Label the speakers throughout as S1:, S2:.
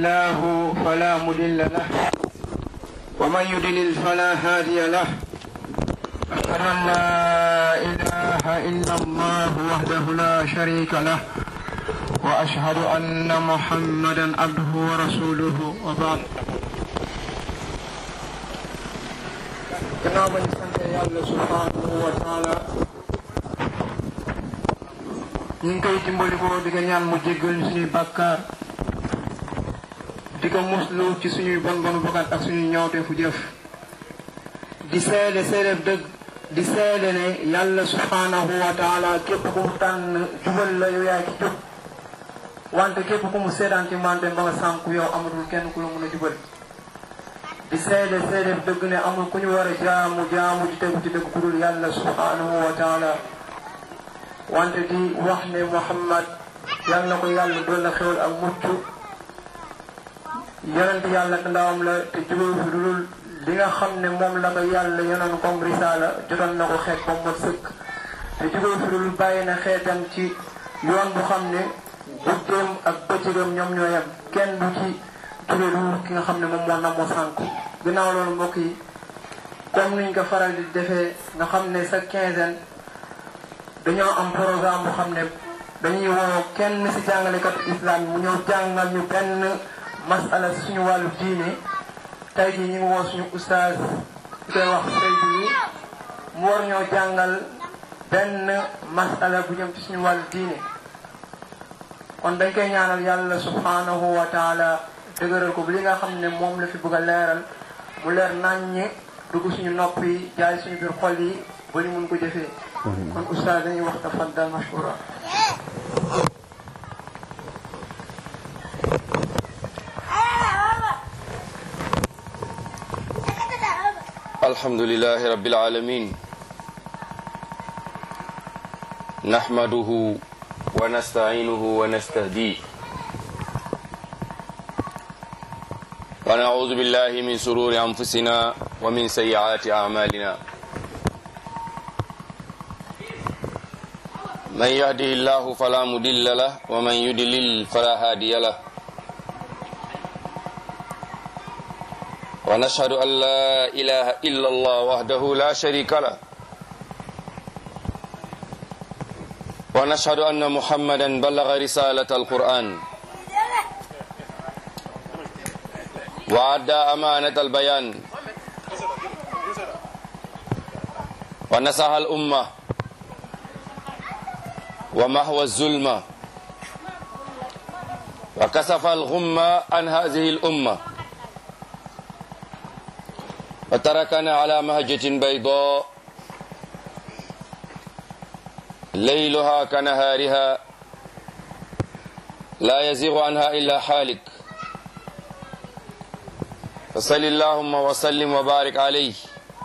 S1: الله فلا مضل له ومن يضلل فلا هادي له أشهد أن لا إله إلا الله وحده لا شريك له وأشهد أن محمدا عبده ورسوله وبعد gannaaw ba ñu sant yàlla subhanahu wa taala ñu ngi koy dimbali ko di ko ñaan mu jéggal ñu suñuy bàkkaar di ko muslu ci suñuy bon bonu bakkan ak suñuy ñawte fu jëf di seede seede dëgg di seede ne yàlla subhanahu wa taala képp ku mu tànn jubal la yow yaa ci jub wante képp ku mu seedaan ci mante ba nga sànku yow amatul kenn ku la mun a jubal di seede seede dëgg ne amul ku ñu war a jaamu jaamu di tegu ci dëgg ku dul yàlla subhanahu wa taala wante di wax ne Muhammad yal na ko yàlla doon na xewal ak mucc yonent yàlla te ndawam la te jubal fi dulul li nga xam ne moom la ko yàlla yonoon comme risaala jotoon na ko xeet comme mot sëkk te jubal fi dulul bàyyi na xeetam ci yoon bu xam ne guddeem ak bëccëgam ñoom ñoo yem kenn du ci jóge lu ki nga xam ne moom moo nam moo sànku ginnaaw loolu mbokk yi comme niñ ko faral di defee nga xam ne sa quinzaine dañoo am programme bu xam ne dañuy woo kenn si jàngalekat islam mu ñëw jàngal ñu benn masala si suñu wàllu diine tey jii ñu ngi woo suñu oustaz di koy wax Seydou yi mu war ñoo jàngal benn masala bu jëm ci suñu wàllu diine kon dañ koy ñaanal yàlla subhanahu wa taala dëgëral ko bu li nga xam ne moom la fi bëgg a leeral mu leer naññe dugg suñu nopp yi jaay suñu biir xol yi ba ñu mun ko jëfee kon oustaz dañuy wax tafaddal mashkura
S2: الحمد لله رب العالمين نحمده ونستعينه ونستهديه ونعوذ بالله من سرور أنفسنا ومن سيئات أعمالنا من يهده الله فلا مضل له ومن يضلل فلا هادي له ونشهد أن لا إله إلا الله وحده لا شريك له ونشهد أن محمدا بلغ رسالة القرآن وأدى أمانة البيان ونصح الأمة ومحو الظلمة وكسف الغمة عن هذه الأمة وتركنا على مهجة بيضاء ليلها كنهارها لا يزيغ عنها إلا حالك فصل اللهم وسلم وبارك عليه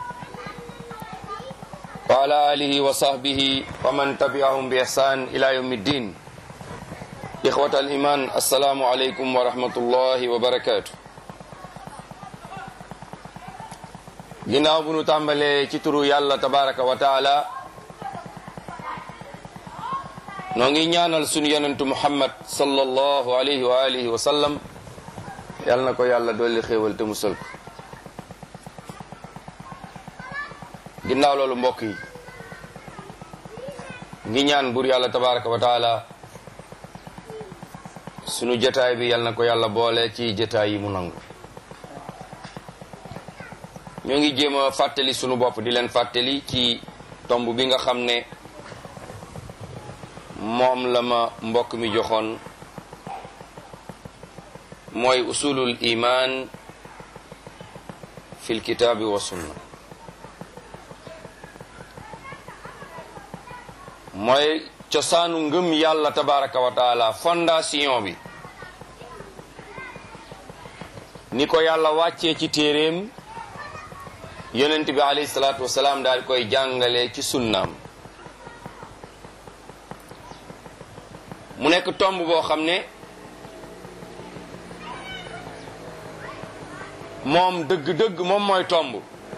S2: وعلى آله وصحبه ومن تبعهم بإحسان إلى يوم الدين إخوة الإيمان السلام عليكم ورحمة الله وبركاته ginnaaw bu nu tàmbalee ci turu yàlla tabaraka wa taala noo ngi ñaanal sunu yonentu muhammad sallallahu alayhi wa alihi wa sallam yàlla na ko yàlla dolli xéewal te musal ko ginnaaw loolu mbokk yi ngi ñaan bur yàlla tabaraka wa taala sunu jotaay bi yàlla na ko yàlla boole ci jotaay yi mu nangu ñoo ngi jéem a fàttali sunu bopp di leen fàttali ci tomb bi nga xam ne moom la ma mbokk mi joxoon mooy usulul iman fil kitaabi wa sunna mooy cosaanu ngëm yàlla tabaraka wa taala fondation bi ni ko yàlla wàccee ci téeréem yonent bi alayhi salaatu wasalaam daal koy jàngale ci sunnaam mu nekk tomb boo xam ne moom dëgg-dëgg moom mooy tomb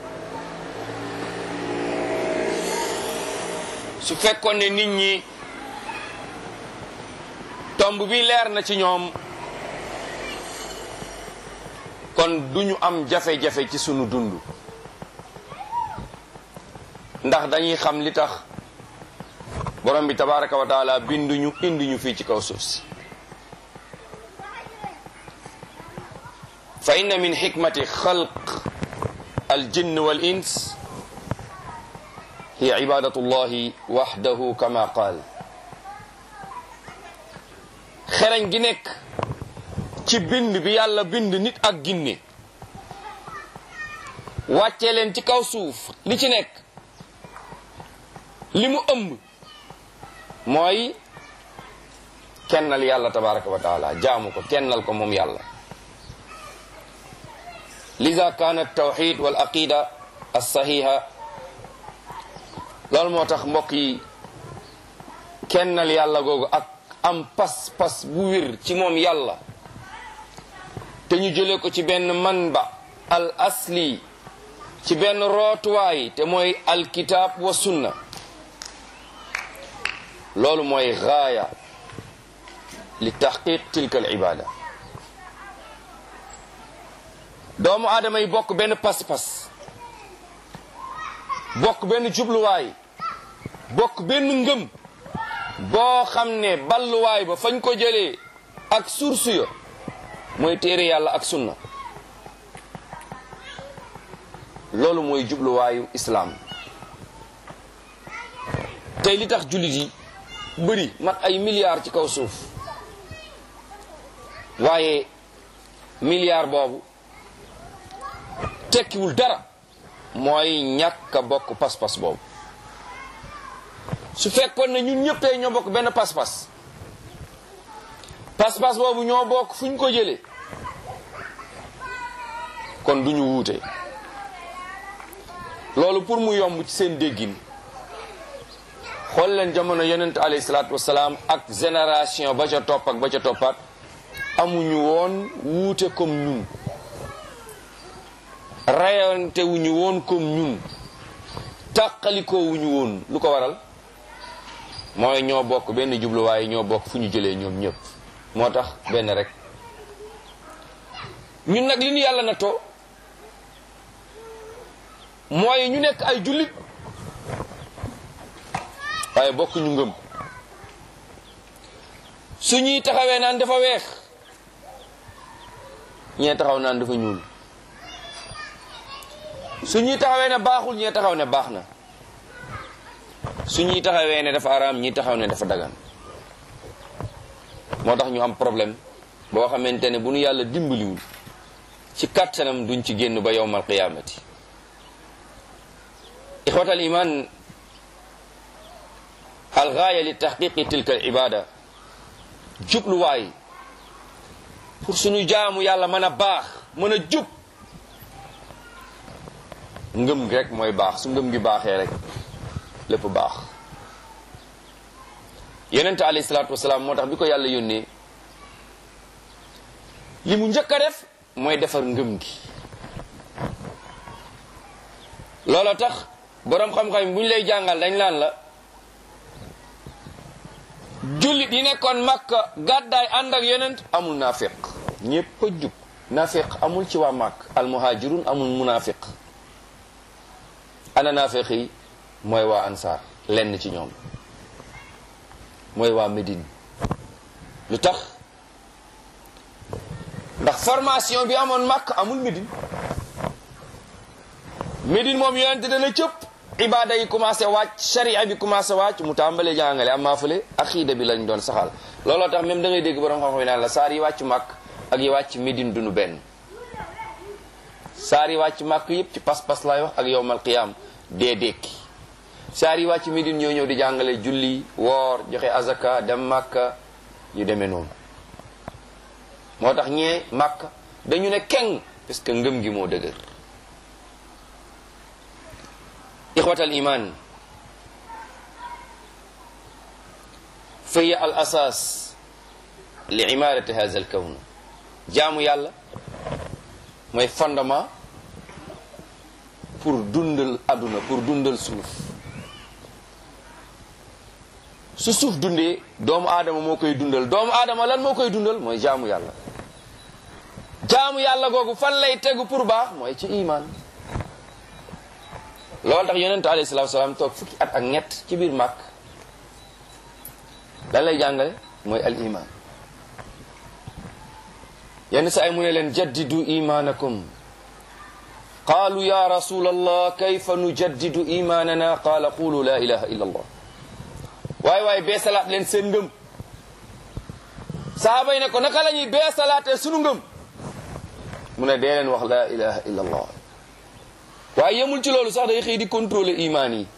S2: su fekkoon ne nit ñi tomb bi leer na ci ñoom kon duñu am jafe-jafe ci sunu dund ndax dañuy xam li tax borom bi tabaraka wa taala binduñu indiñu fii ci kaw suuf si fa inna min xikmati xalq aljinn wal ins hiya ibadatu llahi waxdahu kama qaal xereñ gi nekk ci bind bi yàlla bind nit ak ginne wàccee leen ci kaw suuf li ci nekk li mu ëmb mooy kennal yàlla tabaraka wa taala jaamu ko kennal ko moom yàlla lida kaana tawxid wal aqida alsaxiha loolu moo tax mbokk yi kennal yàlla googu ak am pas-pas bu wér ci moom yàlla te ñu jële ko ci benn manba al asli ci benn rootuwaay te mooy alkitab wa sunna loolu mooy gaaya li taxqiq tilka al ibada doomu aadama yi bokk benn pas-pas bokk benn jubluwaay bokk benn ngëm boo xam ne balluwaay ba fañ ko jëlee ak source ya mooy téere yàlla ak sunna loolu mooy jubluwaayu islaam tey li tax jullit yi bëri mat ay milliards ci kaw suuf waaye milliard boobu tekkiwul dara mooy ñàkk a bokk pas-pas boobu su fekkoon ne ñun ñëpp tey ñoo bokk benn pas-pas pas-pas boobu ñoo bokk fu ñu ko jëlee kon du ñu wuute loolu pour mu yomb ci seen déggin xool leen jamono yonent alayhi salaatu wasalaam ak génération ba ca topp ak ba ca toppaat amuñu woon wuute comme ñun rayante wuñu woon comme ñun tàqalikoo wuñu woon lu ko waral mooy ñoo bokk benn jubluwaay ñoo bokk fu ñu jëlee ñoom ñëpp moo tax benn rek ñun nag li ñu yàlla na too mooy ñu nekk ay jullit waaye bokk ñu ngëm su ñuy taxawee naan dafa weex ñee taxaw naan dafa ñuul su ñuy taxawee ne baaxul ñee taxaw ne baax na su ñuy taxawee ne dafa araam ñi taxaw ne dafa dagan moo tax ñu am problème boo xamante ne bu nu yàlla dimbaliwul ci kàttanam duñ ci génn ba yowmal qiyaamati ixwatal iman algaaya li taxqiqi tilka al ibada jubluwaay pour suñu jaamu yàlla mën a baax mën a jub ngëm gi rek mooy baax su ngëm gi baaxee rek lépp baax yonente alayhi salaatu wasalaam moo tax bi ko yàlla yónnee li mu njëkk a def mooy defar ngëm gi loolu tax boroom xam-xam bu ñu lay jàngal dañ laan la jullit yi nekkoon Makka gàddaay ànd ak yonent amul naafiq ñépp a jub naafiq amul ci waa Makka almuhajirun amul munaafiq ana naafiq yi mooy waa ansaar lenn ci ñoom mooy waa Médine lu tax ndax formation bi amoon Makka amul Médine Médine moom yonent dana cëpp ibaada yi commencé wàcc sharia bi commencé wàcc mu tàmbalee jàngale amaa fële aqiida bi lañ doon saxal looloo tax même da ngay dégg borom xam-xam yi naan la saar yi wàcc màkk ak yi wàcc Médine duñu benn saar yi wàcc màkk yépp ci pas-pas laay wax ak yowmal qiyaam dee dekki saar yi wàcc Médine ñoo ñëw di jàngale julli woor joxe azaka dem màkka yu demee noonu moo tax ñee màkk dañu ne keng parce que ngëm gi moo dëgër ixwat al iman fa hiya al asas li imarati hadha al kawn jaamu yàlla mooy fondement pour dundal àdduna pour dundal suuf su suuf dundee doomu aadama moo koy dundal doomu aadama lan moo koy dundal mooy jaamu yàlla jaamu jaamu yàlla googu fan lay tegu pour baax mooy ci iman loolu tax yonent alayhi salaatu salaam toog fukki at ak ñett ci biir màkk lan lay jàngale mooy al iman yenn saa yi mu ne leen jaddidu imanakum qaalu ya rasul allah kayfa nujaddidu imanana qaala qulu la ilaha illa allah waaye waaye bee salaat leen seen ngëm sahaaba yi ne ko naka la ñuy bee salaatee sunu ngëm mu ne dee leen wax la ilaha illa allah waaye yemul ci loolu sax day xëy di contrôler imaan yi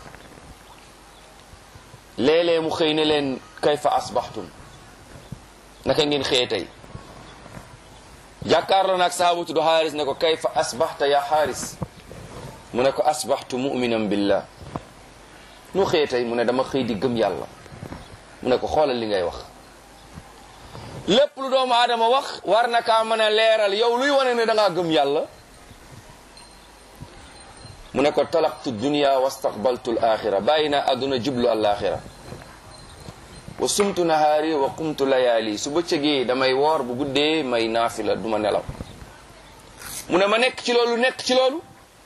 S2: léeg-léeg mu xëy ne leen kayfa asbaxtum naka ngeen xëye tey jàkkaarloo naag sahaaba tudd xaaris ne ko kayfa asbaxta ya xaaris mu ne ko asbaxtu muminan billah nu xëye tey mu ne dama xëy di gëm yàlla mu ne ko xoolal li ngay wax lépp lu doomu aadama wax war na kaa mën a leeral yow luy wane ne da ngaa gëm yàlla mu ne ko talaqtu dunya wastaqbaltu al axira bàyyi naa àdduna jublu al axira wa sumtu nahaari wa qumtu layaali su bëccëgee damay woor bu guddee may naafila du ma nelaw mu ne ma nekk ci loolu nekk ci loolu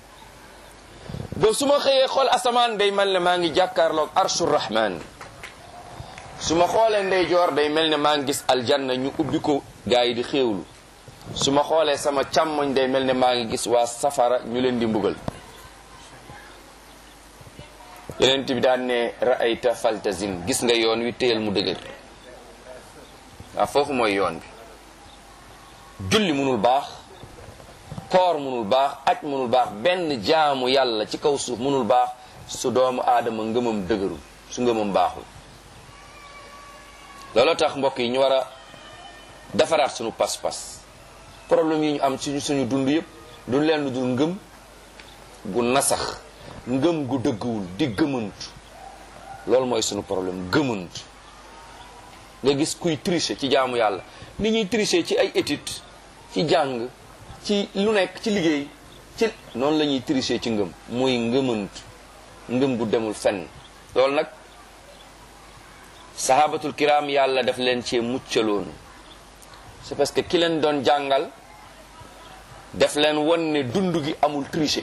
S2: ba su ma xëyee xool asamaan day mel ne maa ngi jàkkaarloog arshu rahman su ma xoolee ndeyjoor day mel ne maa ngi gis aljanna ñu ubbi ko gaa yi di xéewlu su ma xoolee sama càmmoñ day mel ne maa ngi gis waa safara ñu leen di mbugal yeneen bi daan ne ra'ayta faltazim gis nga yoon wi téyel mu dëgër waaw foofu mooy yoon bi julli munul baax koor munul baax aj munul baax benn jaamu yàlla ci kaw suuf munul baax su doomu aadama ngëmam dëgërul su ngëmam baaxul looloo tax mbokk yi ñu war a defaraat suñu pas-pas problème yi ñu am suñu suñu dund yëpp du leen lu dul ngëm gu nasax ngëm gu dëgguwul di gëmantu loolu mooy suñu problème gëmantu nga gis kuy tricher ci jaamu yàlla ni ñuy tricher ci ay étude ci jàng ci lu nekk ci liggéey ci noonu la ñuy tricher ci ngëm mooy ngëmantu ngëm gu demul fenn loolu nag sahabatul kiram yàlla daf leen cee muccaloon c'est parce que ki leen doon jàngal daf leen won ne dund gi amul tricher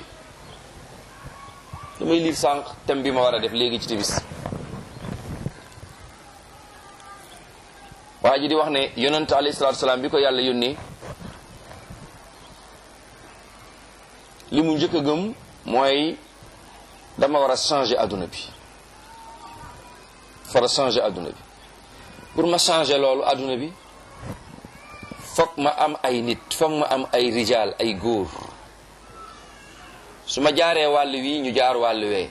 S2: damay liir sànq thème bi ma war a def léegi ci tibis waa ji di wax ne yonent alayhi salaatu salaam bi ko yàlla yónnee li mu njëkk a gëm mooy dama war a changer adduna bi war a changer adduna bi pour ma changer loolu adduna bi foog ma am ay nit foog ma am ay rijaal ay góor su ma jaaree wàll wi ñu jaar wàll wee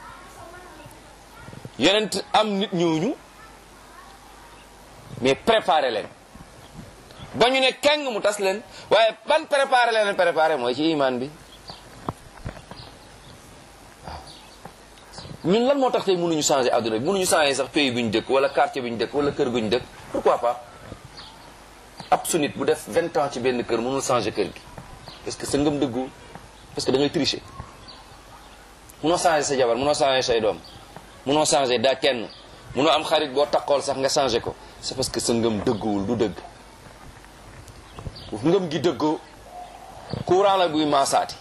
S2: yonent am nit ñooñu mais préparer leen ba ñu ne keng mu tas leen waaye ban préparer leen préparer mooy ci iman bi waaw ñun lan moo tax tey mënuñu changer adduna bi mënuñu changer sax pays bu ñu dëkk wala quartier bu ñu dëkk wala kër gu ñu dëkk pourquoi pas ab su nit bu def vingt ans ci benn kër mënul changer kër gi parce que sa ngëm dëggu parce que da ngay tricher munoo changer sa jabar munoo changer say doom munoo changer daa kenn munoo am xarit boo takkool sax nga changer ko c'est parce que sa ngëm dëgguwul du dëgg ngëm gi dëggoo courant la buy maasaati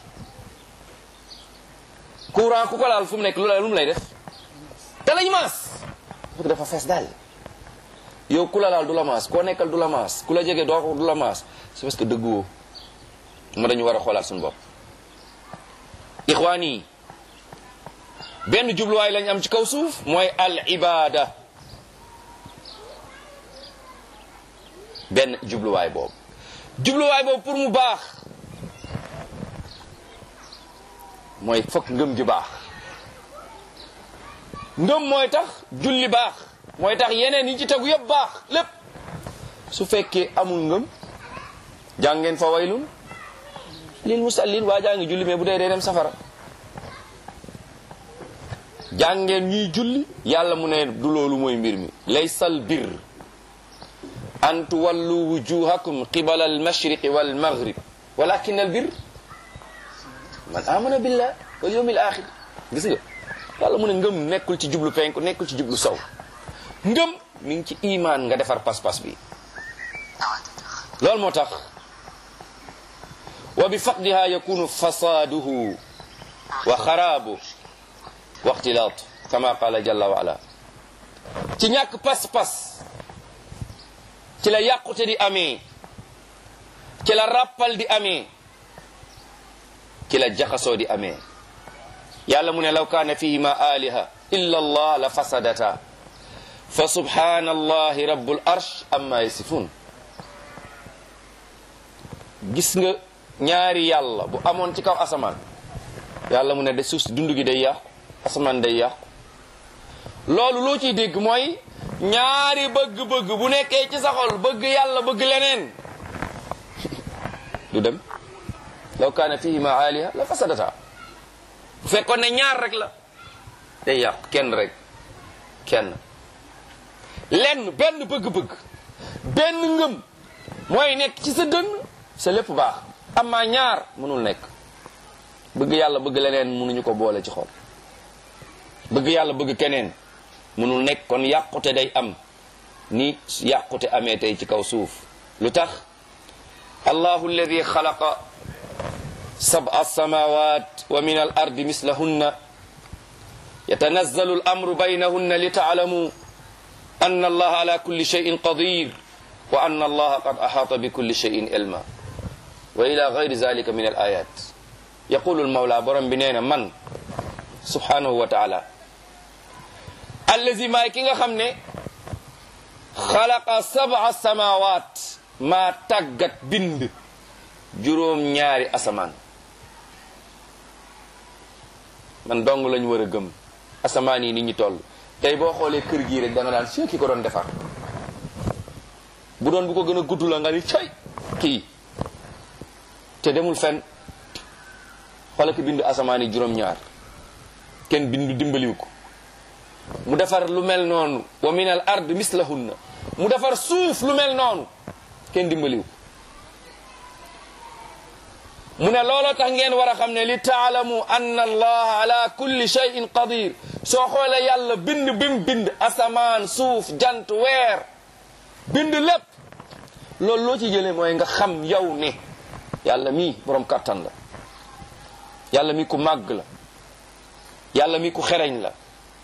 S2: courant ku ko laal fu mu nekk lu la lu mu lay def te lañ maas parce que dafa fees daal yow ku la laal du la maas koo nekkal du la maas ku la jege doo ko du la maas c'est parce que dëgguwoo ma dañu war a xoolaat suñu bopp ixwaan yi benn jubluwaay lañ am ci kaw suuf mooy al ibada benn jubluwaay boobu jubluwaay boobu pour mu baax mooy fokk ngëm gi baax ngëm mooy tax julli baax mooy tax yeneen yi ci tegu yëpp baax lépp su fekkee amul ngëm jàngeen fa waylun lil musallin waa jaa ngi julli mais bu dee dee dem safara jàngeen ñuy julli yàlla mu ne du loolu mooy mbir mi laysal bir an tuwallu wujuhakum qibala al mashriqi wal maghrib walakin al bir man amana billah wal yawmil axir gis nga yàlla mu ne ngëm nekkul ci jublu penku nekkul ci jublu sow ngëm mi ngi ci imaan nga defar pas-pas bi loolu moo tax wa bi faqdiha yakunu fasaduhu wa xaraabu wa ixtilaatu kama qala jalla wa ala ci ñàkk pas-pas ci la yàqute di amee ci la ràppal di amee ci la jaxasoo di amee yàlla mu ne law kaana fihima aliha illa allah la fasadata fa subhana allahi rabbul arsh amma yasifun gis nga ñaari yàlla bu amoon ci kaw asamaan yàlla mu ne de suuf si dund gi day yàqu asamaan day yàqu loolu loo ciy dégg mooy ñaari bëgg-bëgg bu nekkee ci sa xol bëgg yàlla bëgg leneen du dem law kaana fihima aliha la fasadata bu fekkoon ne ñaar rek la day yàq kenn rek kenn lenn benn bëgg-bëgg benn ngëm mooy nekk ci sa dënn sa lépp baax amaa ñaar mënul nekk bëgg yàlla bëgg leneen mënuñu ko boole ci xol bëgg yàlla bëgg keneen mënul nekk kon yàqute day am ni yàqute amee tey ci kaw suuf lu tax allahu alladi xalaqa sab'a samawat wa min al ardi mislahunna yatanazzalu al amru baynahunna li taalamu anna allaha ala kulli shay'in qadir wa anna allaha qad ahata bi kulli shay'in ilma wa ila gayri zalika min al ayat yaqulu al mawla borom bi nee na man subhanahu wa taala allazi maay ki nga xam ne xalaqa sab'a samawat maa tàggat bind juróom ñaari asamaan man dong lañ war a gëm asamaan yi nit ñi toll tey boo xoolee kër gii rek da nga daan see ki ko doon defar bu doon bu ko gën a gudd la nga ni cay kii te demul fenn xoola ki bind asamaan yi juróom ñaar kenn bindu dimbaliw ko mu defar lu mel noonu wa min al ard mislahunna mu defar suuf lu mel noonu kenn dimbaliw mu ne looloo tax ngeen war a xam ne li taalamu anna allaha ala kulli shay'in qadir soo xoolee yàlla bind bim bind asamaan suuf jant weer bind lépp loolu loo ci jëlee mooy nga xam yow ne yàlla mii borom kattan la yàlla mi ku màgg la yàlla mi ku xereñ la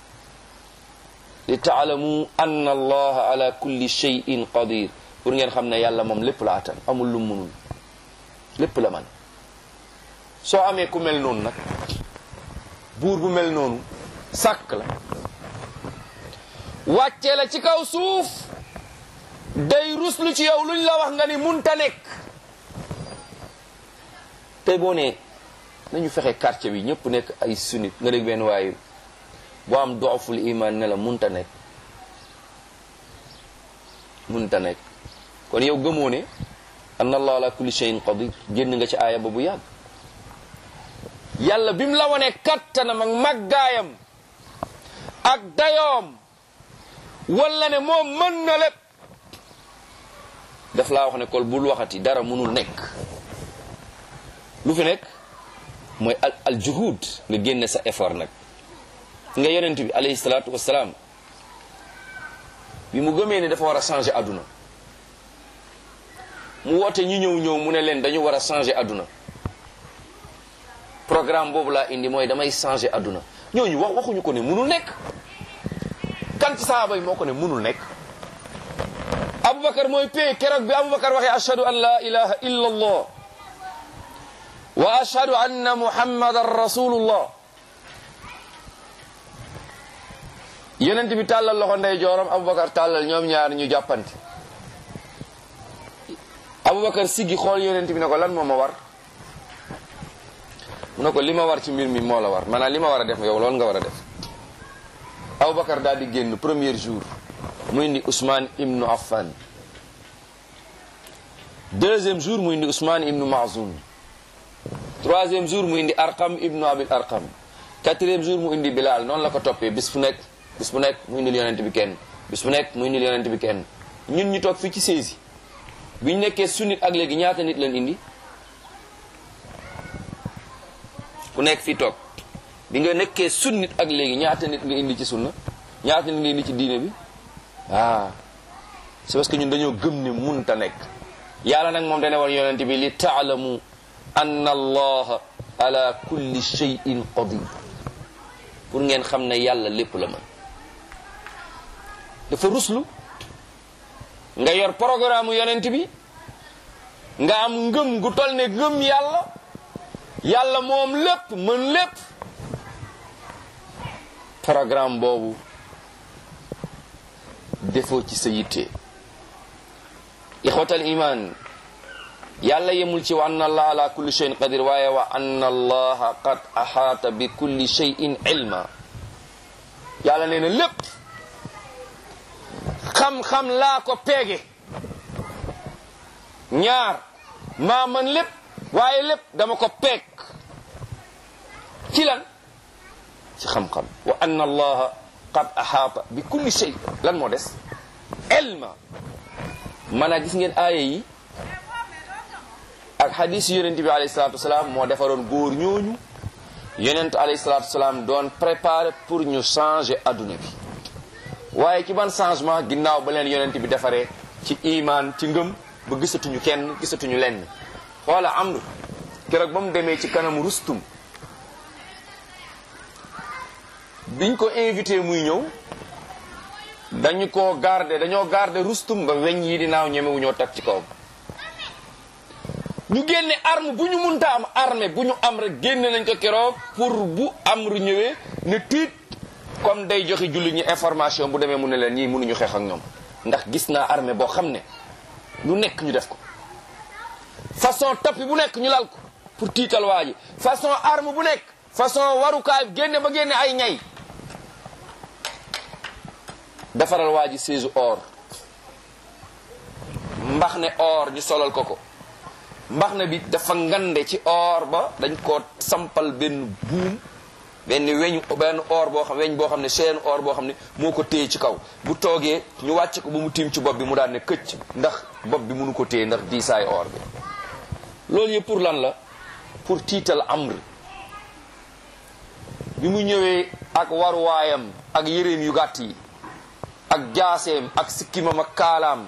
S2: li taalamu anna allaha ala kulli shay'in qadir pour ngeen xam ne yàlla moom lépp la attan amul lu munul lépp la man soo amee ku mel noonu nag buur bu mel noonu sàkk la wàccee la ci kaw suuf day ruslu ci yow luñ la wax nga ni munta nekk tey boo nee nañu fexe quartier bi ñëpp nekk ay sunnit nga dégg benn waaye boo am dooful iman ne la munta nekk munta nekk kon yow gëmoo ne anna allah ala kulli shay'in qadir génn nga ci aaya ba bu yàgg yàlla bi mu la wone kattanam ak màggaayam ak dayoom wala ne moom mën na lépp daf laa wax ne kol bul waxati dara mënul nekk lu fi nekk mooy al al juhud nga génne sa effort nag nga yonent bi alayhi salaatu wasalaam bi mu gëmee ne dafa war a changer àdduna mu woote ñu ñëw ñëw mu ne leen dañu war a changer àdduna programme boobu laa indi mooy damay changer àdduna ñooñu wax waxuñu ko ne mënul nekk kan ci sahaaba yi moo ko ne mënul nekk aboubacar mooy pay keroog bi aboubacar waxee ashhadu an la ilaha illa allah wa ashhadu anna muhammadan rasulullah yonent bi tàllal loxo ndey joorom aboubacar tàllal ñoom ñaar ñu jàppante aboubacar siggi xool yonent bi ne ko lan moo ma war mu ne ko li ma war ci mbir mi moo la war maanaam li ma war a def yow loolu nga war a def aboubacar daal di génn premier jour mu indi Ousmane ibnu Affan deuxième jour mu indi Ousmane ibnu Mazoun troisième jour mu indi Arqam ibnu Abil Arqam quatrième jour mu indi Bilal noonu la ko toppee bis fu nekk bis bu nekk mu indil yonent bi kenn bis bu nekk mu indil yonent bi kenn ñun ñu toog fii ci saisi bi ñu nekkee sunnit ak léegi ñaata nit lañ indi ku nekk fii toog bi nga nekkee sunnit ak léegi ñaata nit nga indi ci sunna ñaata nit nga indi ci diine bi ah c'est parce que ñun dañoo gëm ne munta nekk yàlla nag moom dane woon yonent bi li taalamu anna allaha ala kulli shay'in qadir pour ngeen xam ne yàlla lépp la mën dafa ruslu nga yor programme yonent bi nga am ngëm gu tol ne ngëm yàlla yàlla moom lépp mën lépp programme boobu defoo ci sa yitte ixwatal iman yàlla yemul ci wa anna allah ala kulli shay'in qadir waaye wa anna allaha qad ahaata bi kulli shay'in ilma yàlla nee na lépp xam-xam laa ko peege ñaar maa man lépp waaye lépp dama ko peeg ci lan ci xam-xam wa anna allaha qad ahaata bi kulli shay lan moo des ilma maanaam gis ngeen aaya yi ak hadis yonent bi alayhi salatu wasalaam moo defaroon góor ñooñu yonent alayhi salatu wasalaam doon préparé pour ñu changer adduna bi waaye ci ban changement ginnaaw ba leen yonent bi defaree ci iman ci ngëm ba gisatuñu kenn gisatuñu lenn xoola amr keroog ba mu demee ci kanamu rustum biñ ko invité muy ñëw dañu ko garder dañoo garder rustum ba weñ yi di naaw ñemewu ñoo tag ci kawam ñu génne arme bu ñu munta am armée bu ñu am rek génne nañ ko keroog pour bu amru ñëwee ne tiit comme day joxe julli ñi information bu demee mu ne leen ñii mënuñu xeex ak ñoom ndax gis naa armée boo xam ne lu nekk ñu def ko façon tappi bu nekk ñu lal ko pour tiital waa ji façon arme bu nekk façon warukaay génne ba génne ay ñay defaral waa ji siège or mbax ne or ñu solal ko ko mbax na bi dafa ngande ci or ba dañ ko sampal benn buum benn weñ benn or boo xam weñ boo xam ne chaîne or boo xam ne moo ko téye ci kaw bu toogee ñu wàcc ko ba mu tiim ci bopp bi mu daan ne këcc ndax bopp bi mënu ko téye ndax diisaay or bi loolu yëpp pour lan la pour tiital amr bi mu ñëwee ak waruwaayam ak yëreem yu gàtt yi ak jaaseem ak sikkimam ak kaalaam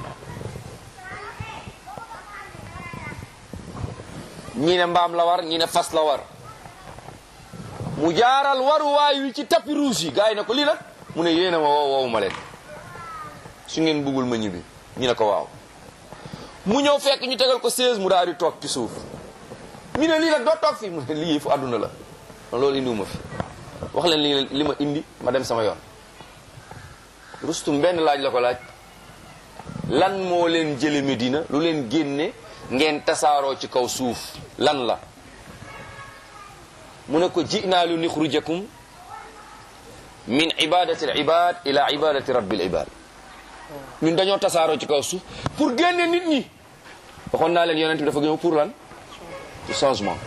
S2: ñi ne mbaam la war ñi ne fas la war mu jaaral waruwaay wi ci tapis rouge yi gars yi ne ko lii nag mu ne yéena ma woow woowu ma leen su ngeen buggul ma ñibbi ñu ne ko waaw mu ñëw fekk ñu tegal ko 16 mu daal di toog ci suuf ñu ne lii nag doo toog fii mu ne lii fu àdduna la loolu indiwuma fi wax leen li li ma indi ma dem sama yoon rustum benn laaj la ko laaj lan moo leen jële Medina lu leen génne ngeen tasaaroo ci kaw suuf lan la mu ne ko jinaa lu nixrujakum min ibadati al ibad ila ibadati rabbil ibad ñun dañoo tasaaroo ci kaw suuf pour génne nit ñi waxoon naa leen yonent bi dafa ñëw pour lan ci changement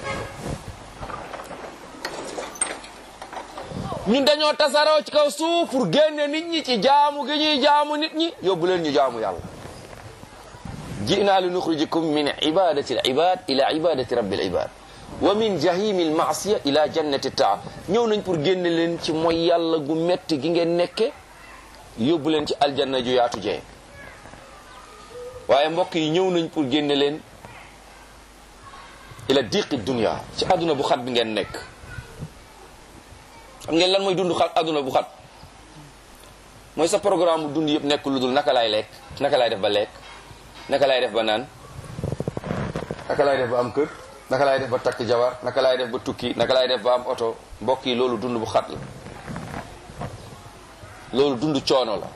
S2: ñun dañoo tasaaroo ci kaw suuf pour génne nit ñi ci jaamu gi ñuy jaamu nit ñi yóbbu leen ñu jaamu yàlla jinaa li nuxrijikum min ibadati al ibad ila ibadati rabbil ibad wa min jahimi al maasiya ila jannati taa ñëw nañ pour génne leen ci mooy yàlla gu metti gi ngeen nekke yóbbu leen ci aljanna ju yaatu jee waaye mbokk yi ñëw nañ pour génne leen ila diqi dunia ci àdduna bu xat bi ngeen nekk xam ngeen lan mooy dund xat àdduna bu xat mooy sa programme bu dund yëpp nekk lu dul naka laay lekk naka laay def ba lekk naka laay def ba naan naka laay def ba am kër naka laay def ba takk jabar naka laay def ba tukki naka laay def ba am oto mbokk yi loolu dund bu xat la loolu dund coono la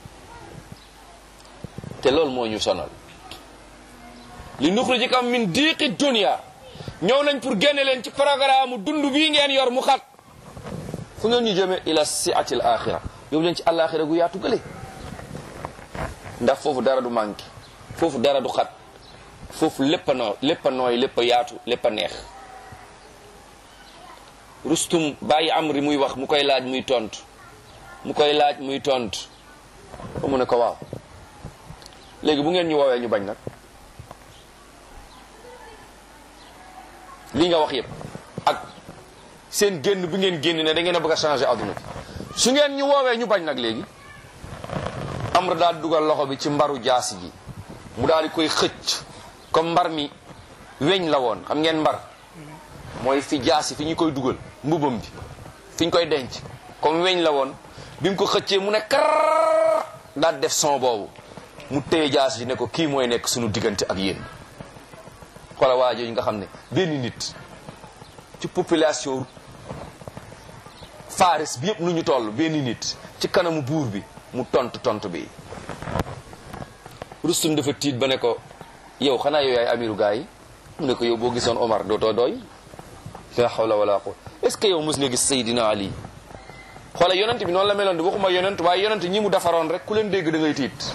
S2: te loolu moo ñu sonal li nuxrijikam min diiqi dunia ñëw nañ pour génne leen ci programme dund bii ngeen yor mu xat fu ngeen ñu jëme ila siati l axira yóbbu leen ci alaxira gu yaatu gële ndax foofu dara du manqué foofu dara du xat foofu lépp a noo lépp a nooy lépp a yaatu lépp a neex rustum bàyyi amri muy wax mu koy laaj muy tontu mu koy laaj muy tontu ba mu ne ko waaw léegi bu ngeen ñu woowee ñu bañ nag lii nga wax yépp ak seen génn bi ngeen génn ne da ngeen a bëgg a changer adduna bi su ngeen ñu woowee ñu bañ nag léegi amr daal dugal loxo bi ci mbaru jaasi ji mu daal di koy xëcc comme mbar mi weñ la woon xam ngeen mbar mooy fi jaasi fi ñu koy dugal mbubam bi fi ñu koy denc comme weñ la woon bi mu ko xëccee mu ne kar daal def son boobu mu téye jaasi ji ne ko kii mooy nekk suñu diggante ak yéen xoola waa jooju nga xam ne benn nit ci population Faris bi yëpp nu ñu toll benn nit ci kanamu buur bi mu tontu tontu bi Rustum dafa tiit ba ne ko yow xanaa yow yaay amiru gaa yi mu ne ko yow boo gisoon Omar dootoo doy la hawla wala quwwata est-ce que yow mos nga gis Seydina Ali xoola yonent bi noonu la meloon di waxuma yonent waaye yonent ñi mu defaroon rek ku leen dégg da ngay tiit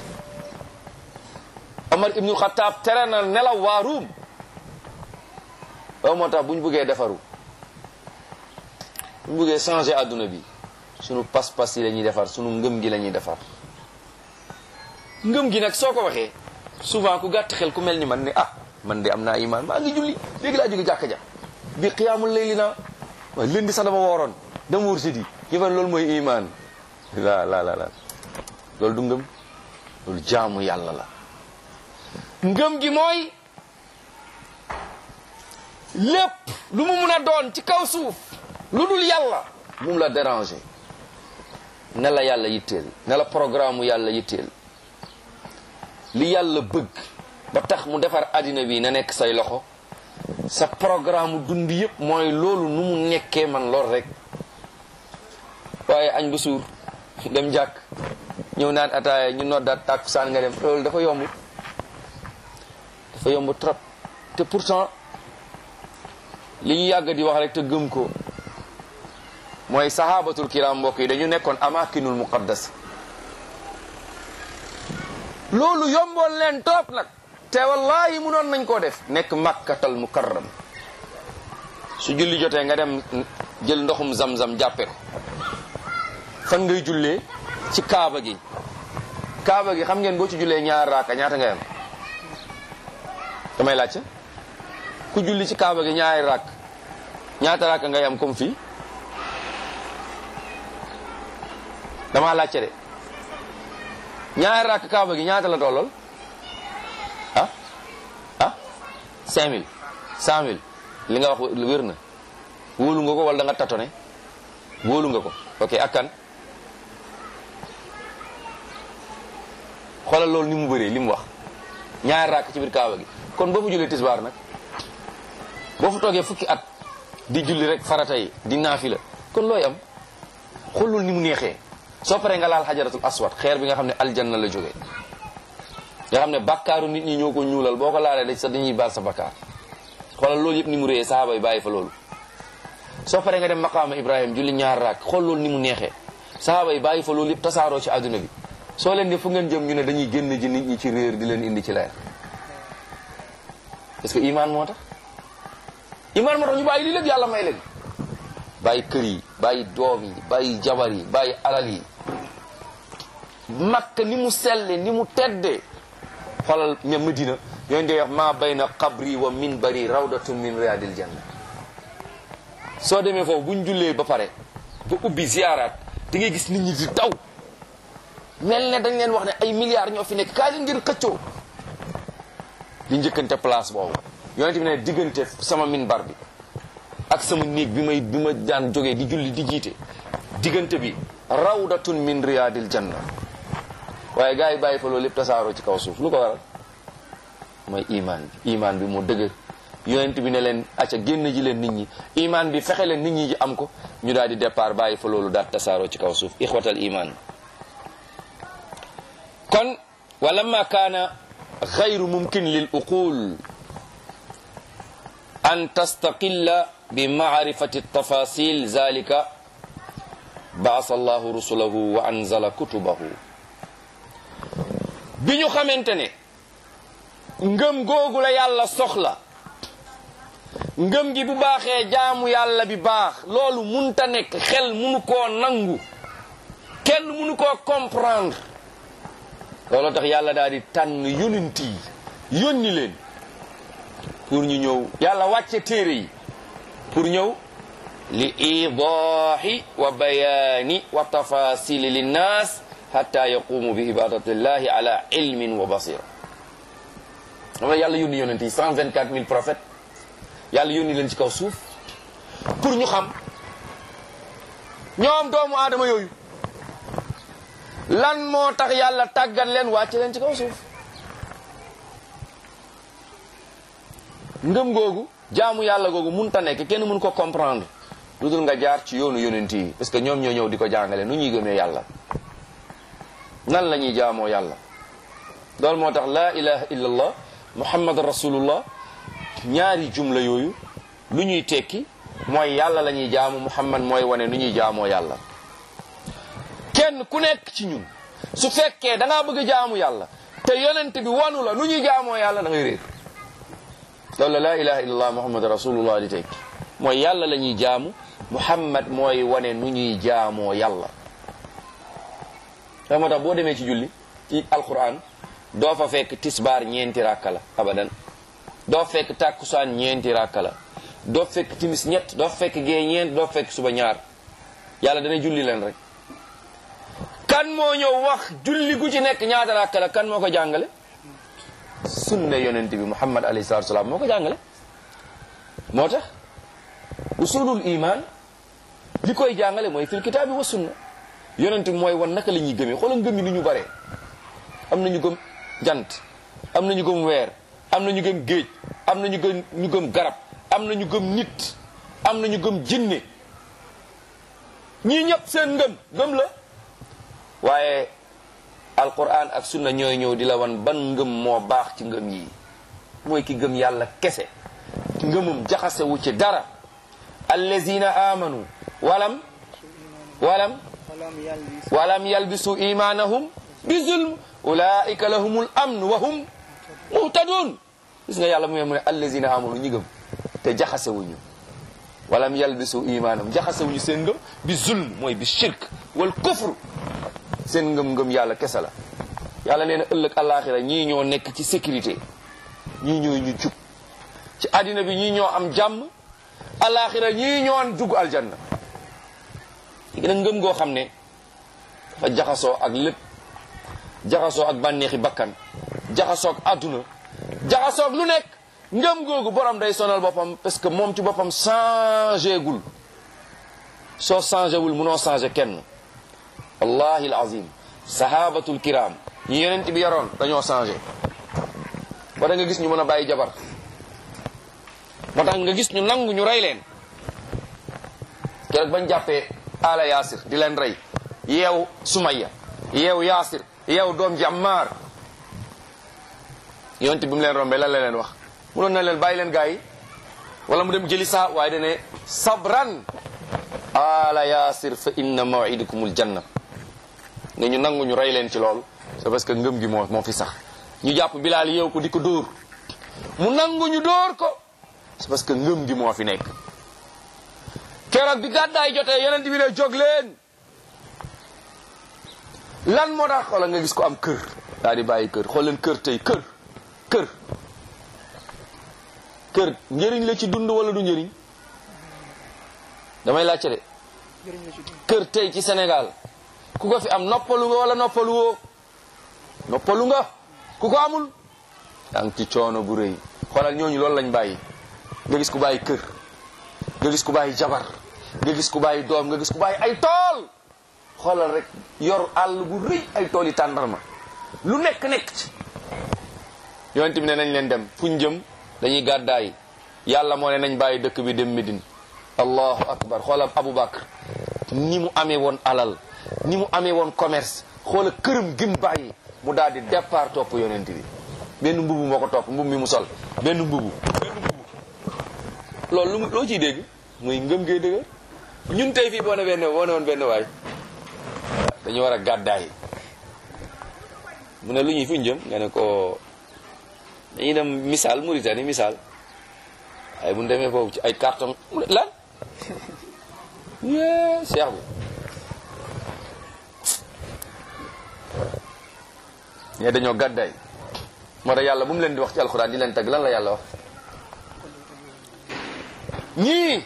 S2: Omar ibnul Xataab tere na nelaw waa Ruum loolu moo tax bu ñu bëggee defaru bu ñu bëggee changer adduna bi sunu pas-pas yi la ñuy defar sunu ngëm gi la ñuy defar ngëm gi nag soo ko waxee souvent ku gàtt xel ku mel ni man ne ah man de am naa iman maa ngi julli léegi laa jóge jàkka ja bi xiyaamul layli naa waaye lundi sax dama wooroon dama wóor si di ñu fan loolu mooy iman la la la la loolu du ngëm loolu jaamu yàlla la ngëm gi mooy lépp lu mu mun a doon ci kaw suuf lu dul yàlla bu mu la déranger ne la yàlla yitteel ne la programme yàlla yitteel li yàlla bëgg ba tax mu defar àddina bi na nekk say loxo sa programme dund yëpp mooy loolu nu mu nekkee man lool rek waaye añ bu suur dem jàkk ñëw naan ataaya ñu noddaat tàkkusaan nga dem loolu dafa yomb dafa yomb trop te pourtant li ñu yàgg di wax rek te gëm ko mooy sahabatul kiram mbokk yi dañu nekkoon amakinul muqaddas loolu yomboon leen topp nag te wallahi munoon nañ koo def nekk makkatal mukarram su julli jotee nga dem jël ndoxum zam-zam jàppe ko fan ngay jullee ci kaaba gi kaaba gi xam ngeen boo ci jullee ñaar raaka ñaata ngay am damay laajte ku julli ci kaaba gi ñaari raak ñaata raaka ngay am comme fii dama laajte de ñaari raak kaaba gi ñaata la tollol ah ah cinq mille cent mille li nga wax wér na wóolu nga ko wala da nga tatone wóolu nga ko ok ak kan xoolal loolu ni mu bëree li mu wax ñaari raak ci biir kaaba gi kon boo fa jullee tisbaar nag boo fa toogee fukki at di julli rek farata yi di naafila kon looy am xoolul ni mu neexee soo paree nga laal xajaratul aswad xeer bi nga xam ne aljanna la jógee nga xam ne bakkaaru nit ñi ñoo ko ñuulal boo ko laalee dañ sax dañuy baal sa bakkaar xoolal loolu yëpp ni mu réyee sahaaba yi bàyyi fa loolu soo paree nga dem maqaama ibrahim julli ñaar raak xool loolu ni mu neexee sahaaba yi bàyyi fa loolu yëpp tasaaroo ci àdduna bi soo leen di fu ngeen jëm ñu ne dañuy génn ji nit ñi ci réer di leen indi ci leer parce que iman moo tax iman moo tax ñu bàyyi lii lépp yàlla may leen bàyyi kër yi bàyyi doom yi bàyyi jabar yi bàyyi alal yi makka ni mu selle ni mu tedde xoolal ña madina yooyu ndey wax maa bayna qabri wa minbari rawdatun min riyadil janna soo demee foofu buñ jullee ba pare ba ubbi ziyaaraat di ngay gis nit ñi di daw mel ne dañ leen wax ne ay milliards ñoo fi nekk kaay leen ngir xëccoo di njëkkante place boobu yonent bi ne diggante sama minbar bi ak sama néeg bi may bi ma daan jógee di julli di jiite diggante bi rawdatun min riyadil janna waaye gars yi bàyyi fa loolu lépp tasaaroo ci kaw suuf lu ko waral mooy iman bi iman bi moo dëgër yonent bi ne leen acca génn ji leen nit ñi iman bi fexe leen nit ñi ji am ko ñu daal di départ bàyyi fa loolu daal tasaaroo ci kaw suuf ixwatal iman kon walamma kaana xayru mumkin lil uqul an tastaqilla bi maarifati tafasil zalika baasa allahu rusulahu wa anzala kutubahu bi ñu xamante ne ngëm googu la yàlla soxla ngëm gi bu baaxee jaamu yàlla bi baax loolu munta nekk xel munu koo nangu kenn munu koo comprendre loolu tax yàlla daal di tànn yonent yi yónni leen pour ñu ñëw yàlla wàcce téere yi pour ñëw li idaahi wa bayaani wa tafasili linnaas hatta yaqumu bi ibadatillahi ala ilmin wa basira xam nga yàlla yónni yonent yi 124 000 prophètes yàlla yónni leen ci kaw suuf pour ñu xam ñoom doomu aadama yooyu lan moo tax yàlla tàggat leen wàcce leen ci kaw suuf ngëm googu jaamu yàlla googu mun ta nekk kenn mun ko comprendre lu dul nga jaar ci yoonu yonent yi parce que ñoom ñoo ñëw di ko jàngale nu ñuy gëmee yàlla nan la ñuy jaamoo yàlla loolu moo tax laa ilaha illallah muhammad rasulullah ñaari jumla yooyu lu ñuy tekki mooy yàlla la ñuy jaamu muhammad mooy wane nu ñuy jaamoo yàlla kenn ku nekk ci ñun su fekkee da ngaa bëgg a jaamu yàlla te yonent bi wanu la nu ñuy jaamoo yàlla da ngay réer loolu la laa ilaha illallah muhammad rasulullah di tekki mooy yàlla la ñuy jaamu muhammad mooy wane nu ñuy jaamoo yàlla da moo tax boo demee ci julli ci alquran doo fa fekk tisbaar ñeenti ràkka la abadan doo fekk tàkkusaan ñeenti ràkka la doo fekk timis ñett doo fekk gee ñeent doo fekk suba ñaar yàlla dana julli leen rek kan moo ñëw wax julli gu ci nekk ñaata ràkka la kan moo ko jàngale sunna yonent bi muhammad alayhi salatu salaam moo ko jàngale moo tax usulul iman li koy jàngale mooy fil kitaabi wa sunna yonent bi mooy wan naka la ñuy gëmee xoolal ngëm yi ni ñu bare am na ñu gëm jant am na ñu gëm weer am na ñu gëm géej am na ñu gëm ñu gëm garab am na ñu gëm nit am na ñu gëm jinne ñii ñëpp seen ngëm gëm la waaye alquran ak sunna ñooy ñëw di la wan ban ngëm moo baax ci ngëm yi mooy ki gëm yàlla kese ngëmum jaxasewu ci dara allazina amanu walam walam walam yalbisu imanahum bi zulm ulaika lahumul amn wa hum muhtadun gis nga yàlla mu mu ne allazina amanu ñi gëm te jaxasewuñu walam yalbisu imanahum jaxasewuñu seen ngëm bi zulm mooy bi shirk wal kufr seen ngëm-ngëm yàlla kese la yàlla nee na ëllëg àllaaxira ñii ñoo nekk ci sécurité ñii ñooy ñu jub ci àddina bi ñii ñoo am jàmm àllaaxira ñii ñoo dugg aljanna léegi nag ngëm goo xam ne dafa jaxasoo ak lépp jaxasoo ak bànneexi bakkan jaxasoo ak àdduna jaxasoo ak lu nekk ngëm googu borom day sonal boppam parce que moom ci boppam changé gul soo changé wul munoo changé kenn wallahi alazim sahabatul kiram ñi yonent bi yaroon dañoo changé ba da nga gis ñu mën a bàyyi jabar moo tax nga gis ñu nangu ñu rey leen keroog bañ jàppee ala yaasir di leen rey yeew sumaya yeew yaasir yeew doom ji ammaar yonent bi mu leen rombee lan la leen wax munoon na leen bàyyi leen gaa yi wala mu dem jëli saa waaye dane sabran ala yaasir fa inna mawidukumul janna nga ñu nangu ñu rey leen ci loolu c'est parce que ngëm gi moo moo fi sax ñu jàpp bilaal yeew ko di ko dóor mu nangu ñu dóor ko c'est parce que ngëm gi moo fi nekk keroog bi gàddaay jotee yonent bi ne jóg leen lan moo tax xoola nga gis ko am kër daa di bàyyi kër xool leen kër tey kër kër kër njëriñ la ci dund wala du njëriñ damay laajte de kër tey ci Sénégal ku ko fi am noppalu nga wala noppalu woo noppalu nga ku ko amul yaa ngi ci coono bu rëy xoolal ñooñu loolu lañ bàyyi nga gis ku bàyyi kër nga gis ku bàyyi jabar nga gis ku bàyyi doom nga gis ku bàyyi ay tool xoolal rek yor àll bu rëy ay tool yi tàndarma lu nekk nekk ci yonent bi ne nañ leen dem fu ñu jëm dañuy gàddaay yàlla moo ne nañ bàyyi dëkk bi dem Médine allahu akbar xoolal Aboubacar ni mu amee woon alal ni mu amee woon commerce xoola këram gim bàyyi mu daal di départ topp yonent bi benn mbubu moo ko topp mbubu mi mu sol benn mbubu benn mbubu loolu lu mu loo ciy dégg muy ngëm gee dëgg ñun tey fii boo ne benn boo ne woon benn waay dañu war a gàddaay mu ne lu ñuy fu ñu jëm nga ne ko dañuy dem misaal Mauritanie misaal ay bu ñu demee foofu ci ay carton mu ne lan yee cheikh bi ñee dañoo gàddaay moo tax yàlla bu mu leen di wax ci alxuraan di leen tagg lan la yàlla wax ñii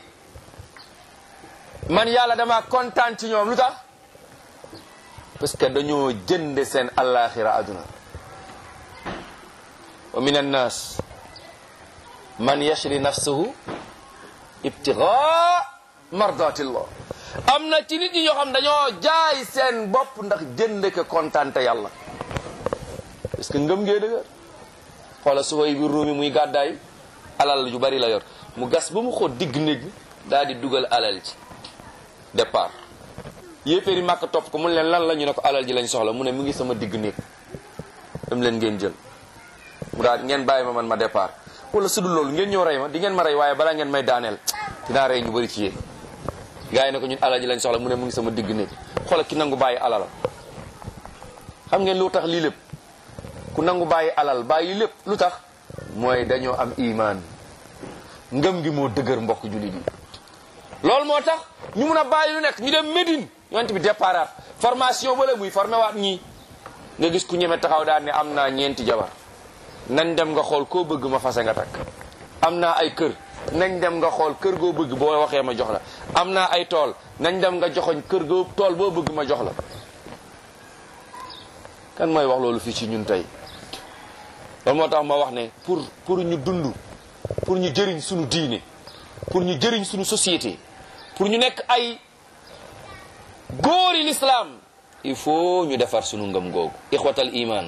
S2: man yàlla dama kontaan ci ñoom lu tax parce que dañoo jënde seen allaaxira aduna wa min annas man yashri nafsuhu ibtigaa mardatillah am na ci nit ñi ñoo xam dañoo jaay seen bopp ndax jënd ko kontante yàlla parce que ngëm ngee dëgër xoola suhoy bi ruumi muy gàddaay alal ju bari la yor mu gas ba mu xóot digg néeg daal di dugal alal ci départ yéeféeri màkk topp ko mu leen lan la ñu ne ko alal ji lañ soxla mu ne mu ngi sama digg néeg dem leen ngeen jël mu daal ngeen bàyyi ma man ma départ wala su dul loolu ngeen ñëw rey ma di ngeen ma rey waaye balaa ngeen may daaneel dinaa rey ñu bëri ci yéen gars yi ne ko ñun alal ji lañ soxla mu ne mu ngi sama digg néeg xoolal ki nangu bàyyi alal xam ngeen lu tax lii lépp ku nangu bàyyi alal bàyyi lépp lu tax mooy dañoo am imaan ngëm gi moo dëgër mbokk jullit yi loolu moo tax ñu mun a bàyyi lu nekk ñu dem Médine yonent bi départ formation ba la muy formé waat ñii nga gis ku ñeme taxaw daal ne am naa ñeenti jabar nañ dem nga xool koo bëgg ma fase nga takk am naa ay kër nañ dem nga xool kër goo bëgg boo waxee ma jox la am naa ay tool nañ dem nga joxoñ kër goo tool boo bëgg ma jox la kan mooy wax loolu fii ci ñun tey loolu moo tax ma wax ne pour pour ñu dund pour ñu jëriñ suñu diine pour ñu jëriñ suñu société pour ñu nekk ay góori l'islam il faut ñu defar suñu ngëm googu ixwatal iman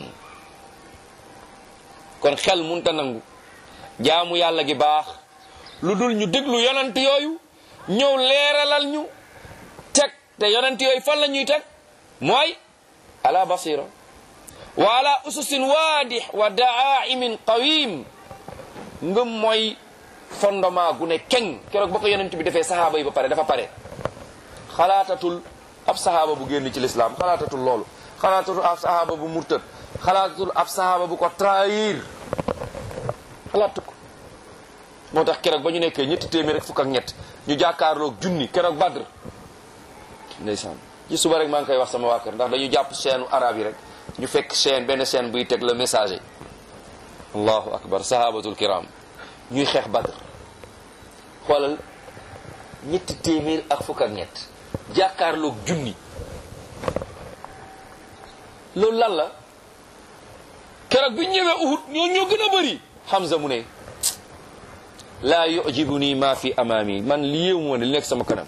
S2: kon xel munta nangu jaamu yàlla gi baax lu dul ñu déglu yonent yooyu ñëw leeralal ñu teg te yonent yooyu fan la ñuy teg mooy ala basira wa ala ususin waadix wa daaimin qawim ngëm mooy fondement gu ne keng keroog ba ko yonent bi defee sahaaba yi ba pare dafa pare xalaatatul ab sahaaba bu génn ci lislaam xalaatatul loolu xalaatatul ab sahaaba bu murtad xalaatatul ab sahaaba bu ko trahir xalaatu ko moo tax keroog ba ñu nekkee ñetti téeméer rek fukk ak ñett ñu jàkkaarloog junni keroog badr ndeysaan ci suba rek maa ngi koy wax sama waa kër ndax dañu jàpp chaîne arabe yi rek ñu fekk chaîne benn chaîne buy teg le messager allahu akbar sahabatul kiram ñuy xeex badr xoolal ñetti téeméer ak fukk ak ñett jàkkaarloog junni loolu lan la keroog bi ñëwee uhud ñoo ñoo gën a bëri Hamza mu ne laa yujibu nii maa fi amaami man li yéem moo ne li nekk sama kanam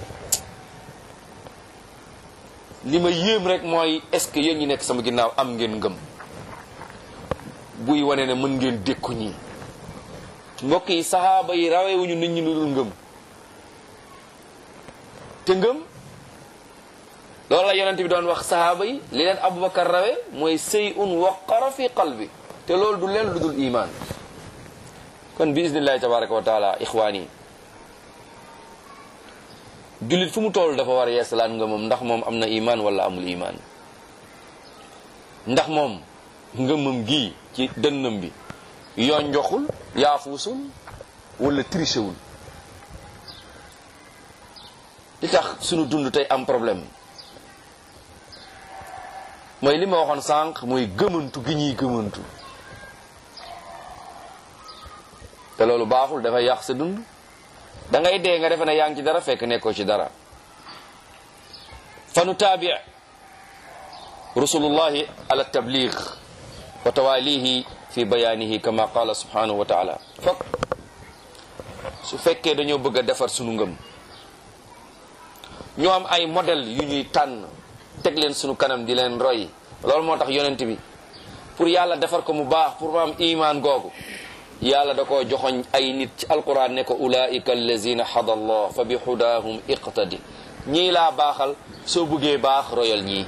S2: li ma yéem rek mooy est-ce que yéen ñi nekk sama ginnaaw am ngeen ngëm buy wane ne mën ngeen dékku ñii mbokk yi saxaaba yi rawewuñu nit ñi lu dul ngëm te ngëm loolu la yonent bi doon wax saxaaba yi li leen abubakar rawe mooy sëy un waqara fi qalbi te loolu du leen lu dul iman kon bi isnillahi tabaraka wa taala ixwaan yi jullit fu mu toll dafa war a yeesalaat ngëmam ndax moom am na iman wala amul iman ndax moom ngëmam gii ci dënnam bi yoon njoxul yaafuusul wala trichewul li tax sunu dund tey am problème mooy li ma waxoon sànq mooy gëmantu gi ñuy gëmantu te loolu baaxul dafay yàq sa dund da ngay dee nga defe ne yaa ngi ci dara fekk nekkoo ci dara fa nu taabi rusulullahi ala tabligh wa tawalihi fi bayaanihi kama qala subhanahu wa taala fokk su fekkee dañoo bëgg a defar sunu ngëm ñoo am ay modèle yu ñuy tànn teg leen sunu kanam di leen roy loolu moo tax yonent bi pour yàlla defar ko mu baax pour mu am iman googu yàlla da koo joxoñ ay nit ci alquran ne ko ulaika allazina hada allah fa bi hudahum iqtadi ñii laa baaxal soo bëggee baax royal ñii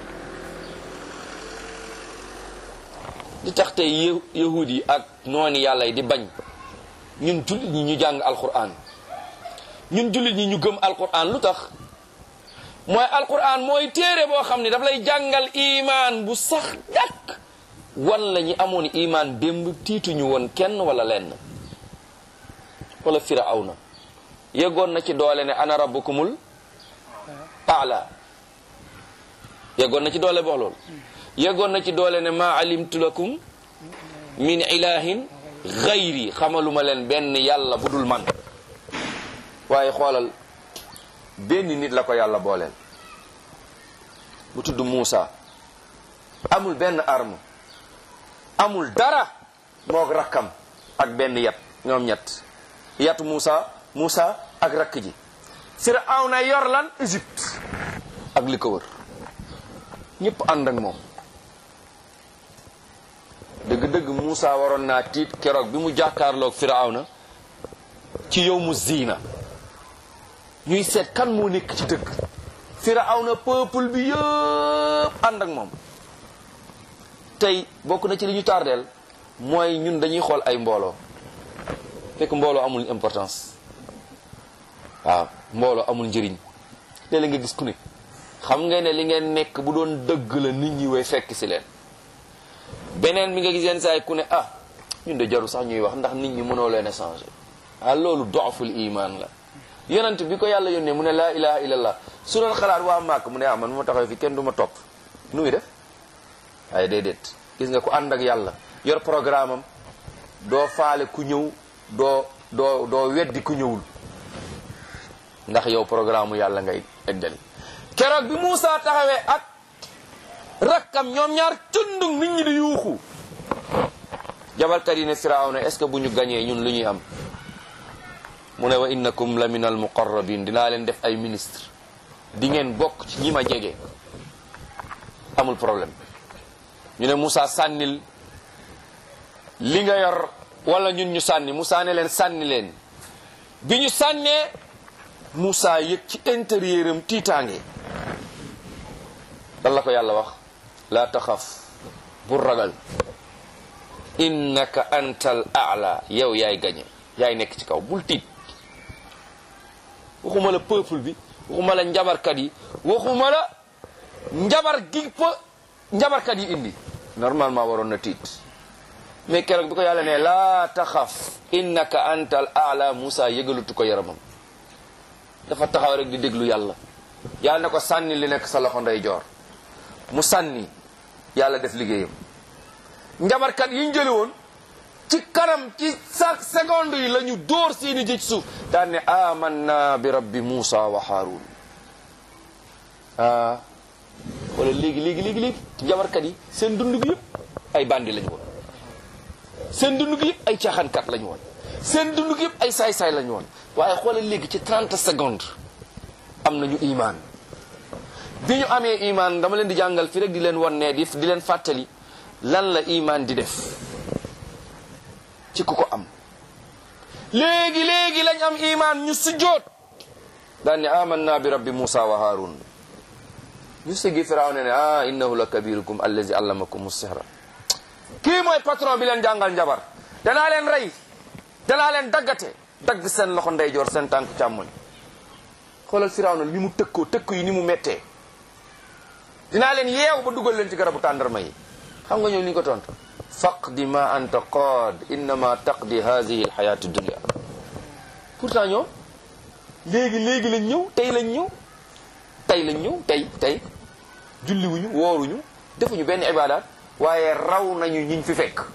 S2: li tax tey yahud yi ak nooni yàlla yi di bañ ñun jullit ñi ñu jàng alquran ñun jullit ñi ñu gëm alquran lu tax mooy alquran mooy téere boo xam ne daf lay jàngal iman bu sax dakk wan la ñi amoon iman démb tiituñu woon kenn wala lenn wala firawna yeggoon na ci doole ne ana rabbukumul aala yeggoon na ci doole box loolu yeggoon na ci doole ne ma alimtu lakum min ilahin gayri xamaluma leen benn yàlla bu dul man waaye xoolal benn nit la ko yàlla booleel bu tudd Muusa amul benn arme amul dara moog rakkam ak benn yat ñoom ñett yatu Moussa Moussa ak rakk ji Firawna yor lan Égypte ak li ko wër ñëpp ànd ak moom dëgg-dëgg Moussa waroon naa tiit keroog bi mu jàkkaarloog Firawna ci yow mu ziina ñuy seet kan moo nekk ci dëgg Firawna peuple bi yëpp ànd ak moom tey bokk na ci li ñu tardeel mooy ñun dañuy xool ay mbooloo fekk mbooloo amul importance waaw mbooloo amul njëriñ léeg-léeg nga gis ku ne xam nga ne li ngeen nekk bu doon dëgg la nit ñi way fekk si leen beneen bi nga gis yenn saa yi ku ne ah ñun de jaru sax ñuy wax ndax nit ñi mënoo leen a changer ah loolu dooful iman la yonent bi ko yàlla yónnee mu ne laa ilaha illallah su doon xalaat waa màkk mu ne ah man ma taxaw fi kenn du ma topp nu muy def waaye déedéet gis nga ku ànd ak yàlla yor programme am doo faale ku ñëw doo doo doo weddi ku ñëwul ndax yow programme mu yàlla ngay eggali keroog bi Moussa taxawee ak rakkam ñoom ñaar cundung nit ñi di yuuxu jabalkat yi ne Firawna est-ce que bu ñu gañee ñun lu ñuy am mu ne wa innakum la min al muqarrabin dinaa leen def ay ministre di ngeen bokk ci ñi ma jege amul problème ñu ne Moussa sànnil li nga yor wala ñun ñu sànni Moussa ne leen sànni leen bi ñu sànnee Moussa yëg ci intérieur am tiitaange lan la ko yàlla wax laa taxaf bu ragal innaka antal aala yow yaay gañe yaay nekk ci kaw bul tiit waxuma la peuple bi waxuma la njabarkat yi waxuma la njabar gi pa njabarkat yi indi normalement waroon na tiit mais keroog bi ko yàlla ne laa taxaf innaka antal aala Moussa yëgalutu ko yaramam dafa taxaw rek di déglu yàlla yàlla ne ko sànni li nekk sa loxo ndeyjoor mu sànni yàlla def liggéeyam njabarkat yi ñu jële woon ci kanam ci sa seconde yi la ñu dóor seeni jëj suuf daan ne amanna bi rabbi Moussa wa Haroun ah wala léegi léegi léegi léegi njabarkat yi seen dund gi yëpp ay bandi lañu woon seen dund gi yëpp ay caaxaankat lañu woon seen dund gi yëpp ay saay-saay lañu woon waaye xoolal léegi ci 30 secondes am nañu imaan bi ñu amee imaan dama leen di jàngal fi rek di leen won ne di di leen fàttali lan la imaan di def ci ku ko am léegi léegi lañ am imaan ñu sujjoot daan ne amanna bi rabbi Moussa wa Haroun ñu sëggi Firawna ne ah innahu la kabirukum allazi allamakum sihra kii mooy patron bi leen jàngal njabar danaa leen rey danaa leen daggate dagg seen loxo ndeyjoor seen tànk càmmoñ xoolal Firawna ni mu tëkkoo tëkk yi ni mu méttee dinaa leen yeew ba dugal leen ci garabu tàndarma yi xam nga ñëw ni ñu ko tontu faqdi ma anta qaad innama taqdi hadihi alxayatu dunia pourtant ñoom léegi léegi lañ ñëw tey lañ ñëw tey lañ ñëw tey tey julliwuñu wooruñu defuñu benn ibadat waaye raw nañu ñiñ fi fekk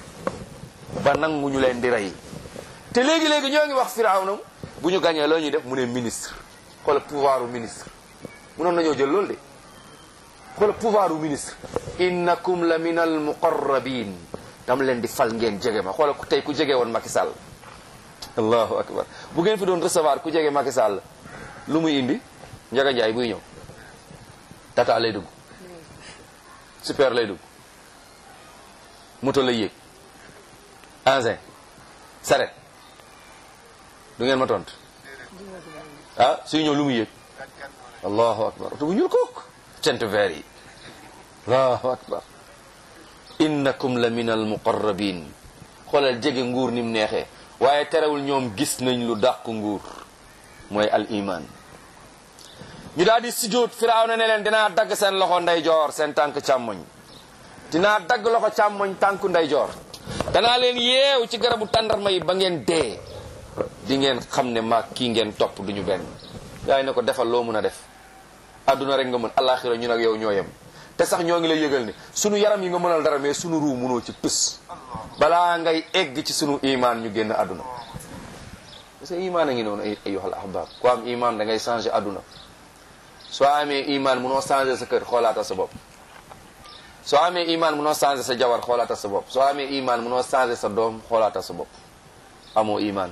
S2: ba nanguñu leen di rey te léegi-léegi ñoo ngi wax Firawna bu ñu gañee loo ñuy def mu ne ministre xoolal pouvoir u ministre munoon nañoo jël loolu de xoolal pouvoir u ministre innakum la min al muqarrabin dama leen di fal ngeen jege ma xoolal ku tey ku jege woon Macky Sall allahu akbar bu ngeen fi doon recevoir ku jege Macky Sall lu muy indi Njaga Njaay buy ñëw tata lay dugg super lay dugg moto lay yéeg engin saret du ngeen ma tontu ah suy ñëw lu mu yéeg allahu akbar oto bu ñuul kook tent vert yi allahu akbar innakum la min al muqarrabin xoolal jege nguur ni mu neexee waaye terewul ñoom gis nañ lu dàq nguur mooy al iman ñu daal di sujjóot Firawna ne leen dinaa dagg seen loxo ndeyjoor seen tànk càmmoñ dinaa dagg loxo càmmoñ tànku ndeyjoor danaa leen yeew ci garabu tàndarma yi ba ngeen dee di ngeen xam ne maag kii ngeen topp duñu benn yaay ne ko defal loo mën a def adduna rek nga mën alaxira ñun ak yow ñoo yem te sax ñoo ngi lay yëgal ne sunu yaram yi nga mënal dara mais sunu ruu mënoo ci tus balaa ngay egg ci sunu imaan ñu génn adduna parce que imaan a ngi noonu ayyuhal ahbab ku am imaan da ngay changer adduna soo amee imaan munoo changer sa kër xoolaata sa bopp soo amee imaan munoo changer sa jabar xoolaata sa bopp soo amee imaan munoo changer sa doom xoolaata sa bopp amoo iman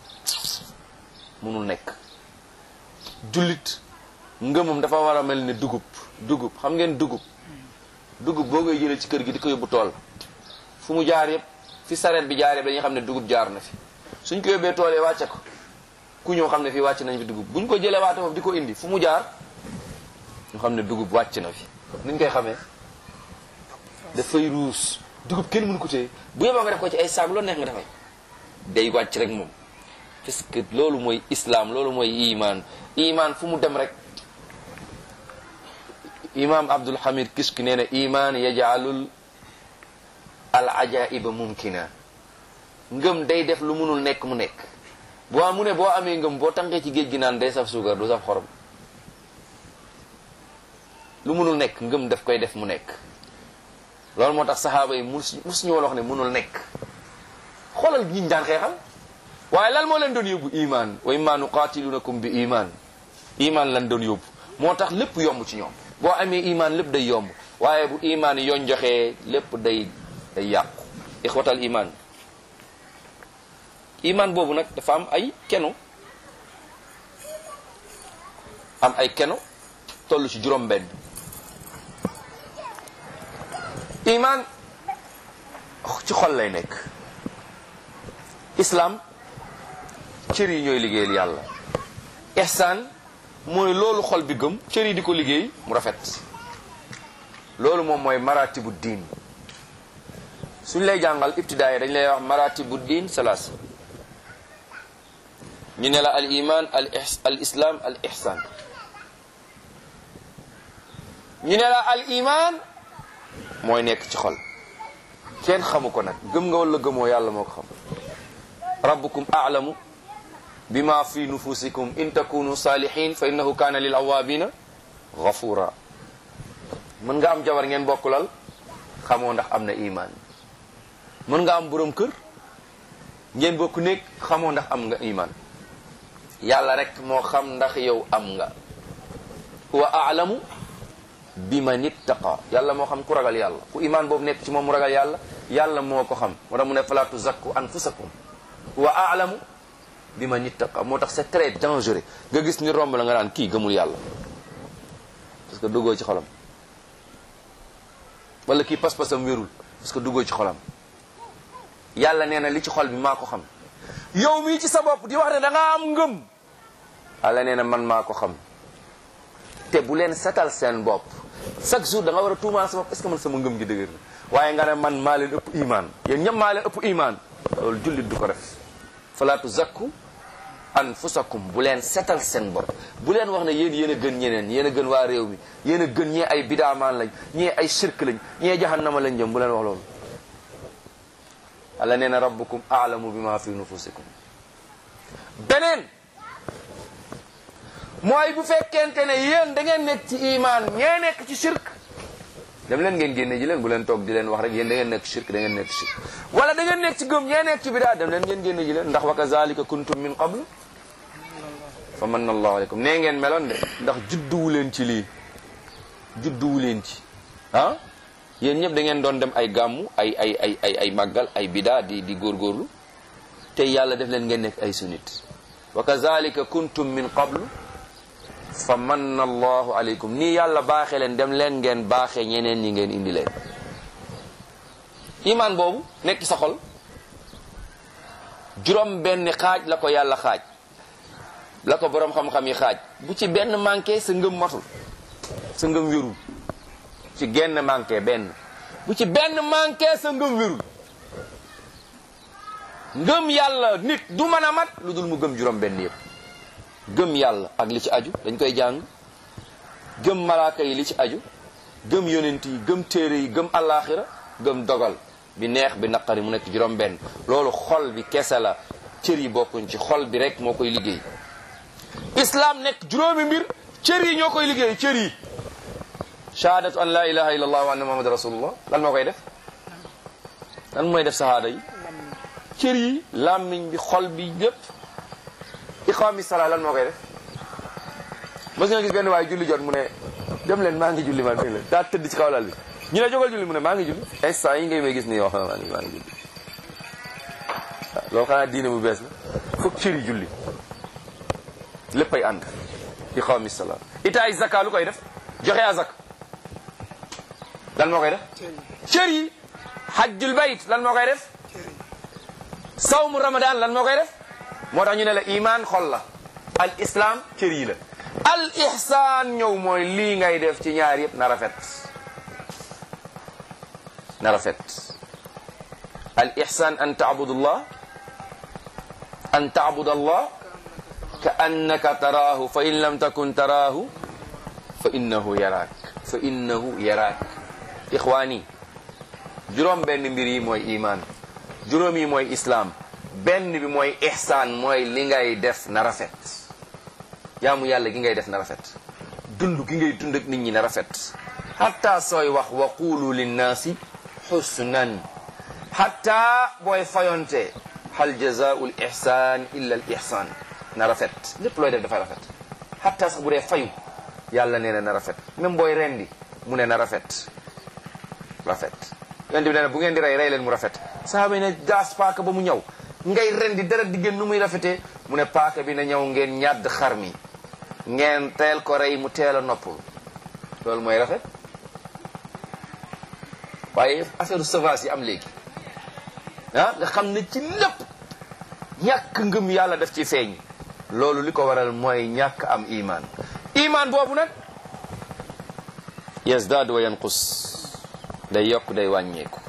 S2: munul nekk jullit ngëmam dafa war a mel ni dugub dugub xam ngeen dugub dugub boo koy jëlee ci kër gi di ko yóbbu tool fu mu jaar yëpp fi sareet bi jaar yëpp dañuy xam ne dugub jaar na fi suñ ko yóbbee tool yi wàcce ko ku ñëw xam ne fii wàcc nañ fi dugub buñ ko jëlee waate foofu di ko indi fu mu jaar ñu xam ne dugub wàcc na fi nuñ koy xamee dafay ruus dugub kenn mënu ko téye bu yeboo nga def ko ci ay saag loolu neex nga dafay day wàcc rek moom parce que loolu mooy islam loolu mooy iman iman fu mu dem rek imam abdul hamid kiski nee na iman yajaalul al ajaiba mumkina ngëm day def lu munul nekk mu nekk boo mu ne boo amee ngëm boo tànkee ci géej gi naan day saf suukar du saf xorom lu munul nekk ngëm daf koy def mu nekk loolu moo tax saxaaba yi mus mus ñu woon wax ne munul nekk xoolal ñiñ daan xeexal waaye lan moo leen doon yóbbu iman wa imma nuqatilunakum bi iman iman lan doon yóbbu moo tax lépp yomb ci ñoom boo amee iman lépp day yomb waaye bu iman yoon joxee lépp day day yàqu ixwatal iman iman boobu nag dafa am ay keno am ay keno toll ci juróom benn iman ci xol lay nekk islam cër yi ñooy liggéeyal yàlla ihsaan mooy loolu xol bi gëm cër yi di ko liggéey mu rafet loolu moom mooy maratibu diin suñ lay jàngal ibtidaaya dañ lay wax maratibu diin salaas ñu ne la al iman al al islam al ihsan ñu ne la al iman mooy nekk ci xol kenn xamu ko nag gëm nga wala gëmoo yàlla moo ko xam rabbukum a'lamu bima fi nufusikum in takunu salihin fa innahu kana lil awabina ghafura mën nga am jabar ngeen bokkulal xamoo ndax am na iman mën nga am borom kër ngeen bokk nekk xamoo ndax am nga iman yàlla rek moo xam ndax yow am nga huwa a'lamu biman ittaqa yàlla moo xam ku ragal yàlla ku iman boobu nekk ci moom mu ragal yàlla yàlla moo ko xam moo tax mu ne fala tuzakku anfusakum huwa a'lamu biman ittaqa moo tax c'est très dangereux nga gis ni romb la nga naan kii gëmul yàlla parce que duggoo ci xolam wala kii pas-pasam wérul parce que duggoo ci xolam yàlla nee na li ci xol bi maa ko xam yow mii ci sa bopp di wax ne da nga am ngëm yàlla nee na man maa ko xam te bu leen setal seen bopp chaque jour da nga war a tuumaal sa bopp est ce que man sama ngëm gi dëgër na waaye nga ne man maa leen ëpp iman yéen ñëpp maa leen ëpp iman loolu jullit du ko def fala tuzakku anfusakum bu leen setal seen bopp bu leen wax ne yéen yéen a gën ñeneen yéen a gën waa réew mi yéen a gën ñee ay bidaamaan lañ ñee ay shirk lañ ñee jahannama lañ jëm bu leen wax loolu Allah nee na rabbukum a'lamu bima fi nufusikum beneen mooy bu fekkente ne yéen da ngeen nekk ci iman ñee nekk ci shirk dem leen ngeen génne ji leen bu leen toog di leen wax rek yéen da ngeen nekk shirk da ngeen nekk shirk wala da ngeen nekk ci gëm ñee nekk ci bidaa dem leen ngeen génne ji leen ndax wa kazalika kuntum min qablu fa manna allahu aleykum nee ngeen meloon de ndax judduwu leen ci lii judduwu leen ci ah yéen ñëpp da ngeen doon dem ay gàmmu ay ay ay ay ay màggal ay bidaa di di góorgóorlu te yàlla def leen ngeen nekk ay sunnit wa kazalika kuntum min qablu fa manna allahu aleykum nii yàlla baaxee leen dem leen ngeen baaxee ñeneen ñi ngeen indi leen iman boobu nekk sa xol juróom benn xaaj la ko yàlla xaaj la ko boroom xam-xam yi xaaj bu ci benn manqué sa ngëm matul sa ngëm wérul ci genn manqué benn bu ci benn manqué sa ngëm wérul ngëm yàlla nit du mën a mat lu dul mu gëm juróom benn yëpp gëm yàlla ak li ci aju dañ koy jàng gëm malaaka yi li ci aju gëm yonent yi gëm téere yi gëm allaaxira gëm dogal bi neex bi naqari mu nekk juróom benn loolu xol bi kese la cër yi bokkuñ ci xol bi rek moo koy liggéey islam nekk juróomi mbir cër yi ñoo koy liggéey cër yi shahadatu an la ilaha illa allah wa anna muhammad rasulullah lan moo koy def lan mooy def sahaada yi cër yi làmmiñ bi xol bi lépp iqaami sala lan moo koy def mos nga gis benn waaye julli jot mu ne dem leen maa ngi julli man dégg leen daa tëdd ci kaw lal bi ñu ne jógal julli mu ne maa ngi julli instant yi ngay may gis ni yoo xam maa ngi maa ngi julli loolu xanaa diine bu bees la foog cëri julli léppay ànd di xaw mi salaam itaay zaka lu koy def joxe azak lan moo koy def cër yi hajjul bayt lan moo koy def sawmu ramadan lan moo koy def moo tax ñu ne la iman xol la al islam cër yi la al ihsaan ñëw mooy lii ngay def ci ñaar yëpp na rafet na rafet al ihsaan an taabudullah an taabudallah ka annaka taraahu fa in lam takun taraahu fa innahu yaraak fa innahu yaraak ixwaani juróom benn mbir yi mooy iman juróom yi mooy islaam benn bi mooy ihsaan mooy li ngay def na rafet jaamu yàlla gi ngay def na rafet dund gi ngay dund ak nit ñi na rafet hatta sooy wax wa qulu linnaasi xusnan hatta booy fayonte hal jazaau l ihsan illa al ihsan na rafet lépp looy def dafay rafet hatta sax bu dee fayu yàlla nee na na rafet même booy rendi mu ne na rafet rafet yonent bi nee na bu ngeen di rey rey leen mu rafet sahaaba yi ne daas paaka ba mu ñëw ngay rendi dara di génn nu muy rafetee mu ne paaka bi na ñëw ngeen ñàdd xar mi ngeen teel ko rey mu teel a noppul loolu mooy rafet waaye affaire sauvage yi am léegi ah nga xam ne ci lépp ñàkk ngëm yàlla def ci feeñ loolu li ko waral mooy ñàkk am iman iman boobu nag yazdaad wa yanqus day yokk day wàññeeku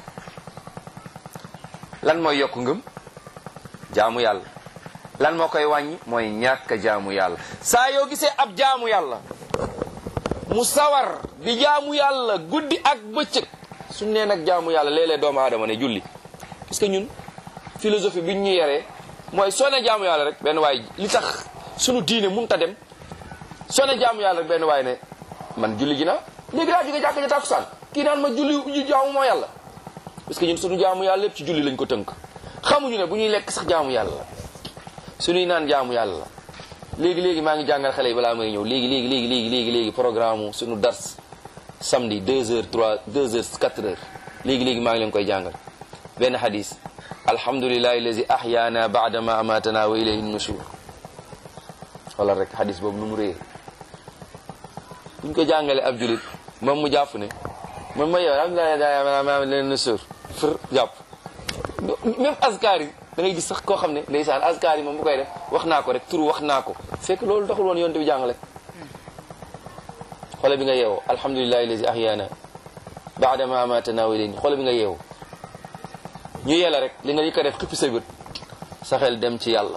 S2: lan mooy yokk ngëm jaamu yàlla lan moo koy wàññi mooy ñàkk jaamu yàlla saa yoo gisee ab jaamu yàlla mu sawar di jaamu yàlla guddi ak bëccëg suñ nee nag jaamu yàlla léeg-léeg doomu aadama ne julli parce que ñun philosophie bi ñu yaree mooy soo ne jaamu yàlla rek benn waay li tax sunu diine mënut a dem soo ne jaamu yàlla rek benn waay ne man julli ji na léegi daa jóge jàkka ja tàkkusaan kii naan ma julli jaamu moo yàlla parce que ñun sunu jaamu yàlla lépp ci julli lañ ko tënk xamuñu ne bu ñuy lekk sax jaamu yàlla la suñuy naan jaamu yàlla la léegi léegi maa ngi jàngal xale yi balaa may ñëw léegi léegi léegi léegi léegi léegi programme suñu dars samedi 2 heures 3 2 heures 4 heures léegi léegi maa ngi leen koy jàngal benn hadis alhamdulillahi allazi ahyaana baada ma amatana wa ilayhi nushur wala rek hadis boobu nu mu réer buñ ko jàngalee ab julit moom mu jàpp ne moom ma yow alhamdulilah ma leen nushur fër jàpp même askar yi da ngay gis sax koo xam ne ndeysaan askar yi moom bu koy def wax naa ko rek turu wax naa ko fekk loolu taxul woon yonte bi jàngale xoole bi nga yeewoo alhamdulillahi allazi ahyaana baada ma amatana wa ilayhi xoole bi nga yeewoo ñu yella rek li nga yëkka def xippi say bët sa xel dem ci yàlla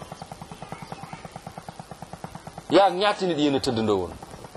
S2: yaa ñaata nit yéen a tëddandoo woon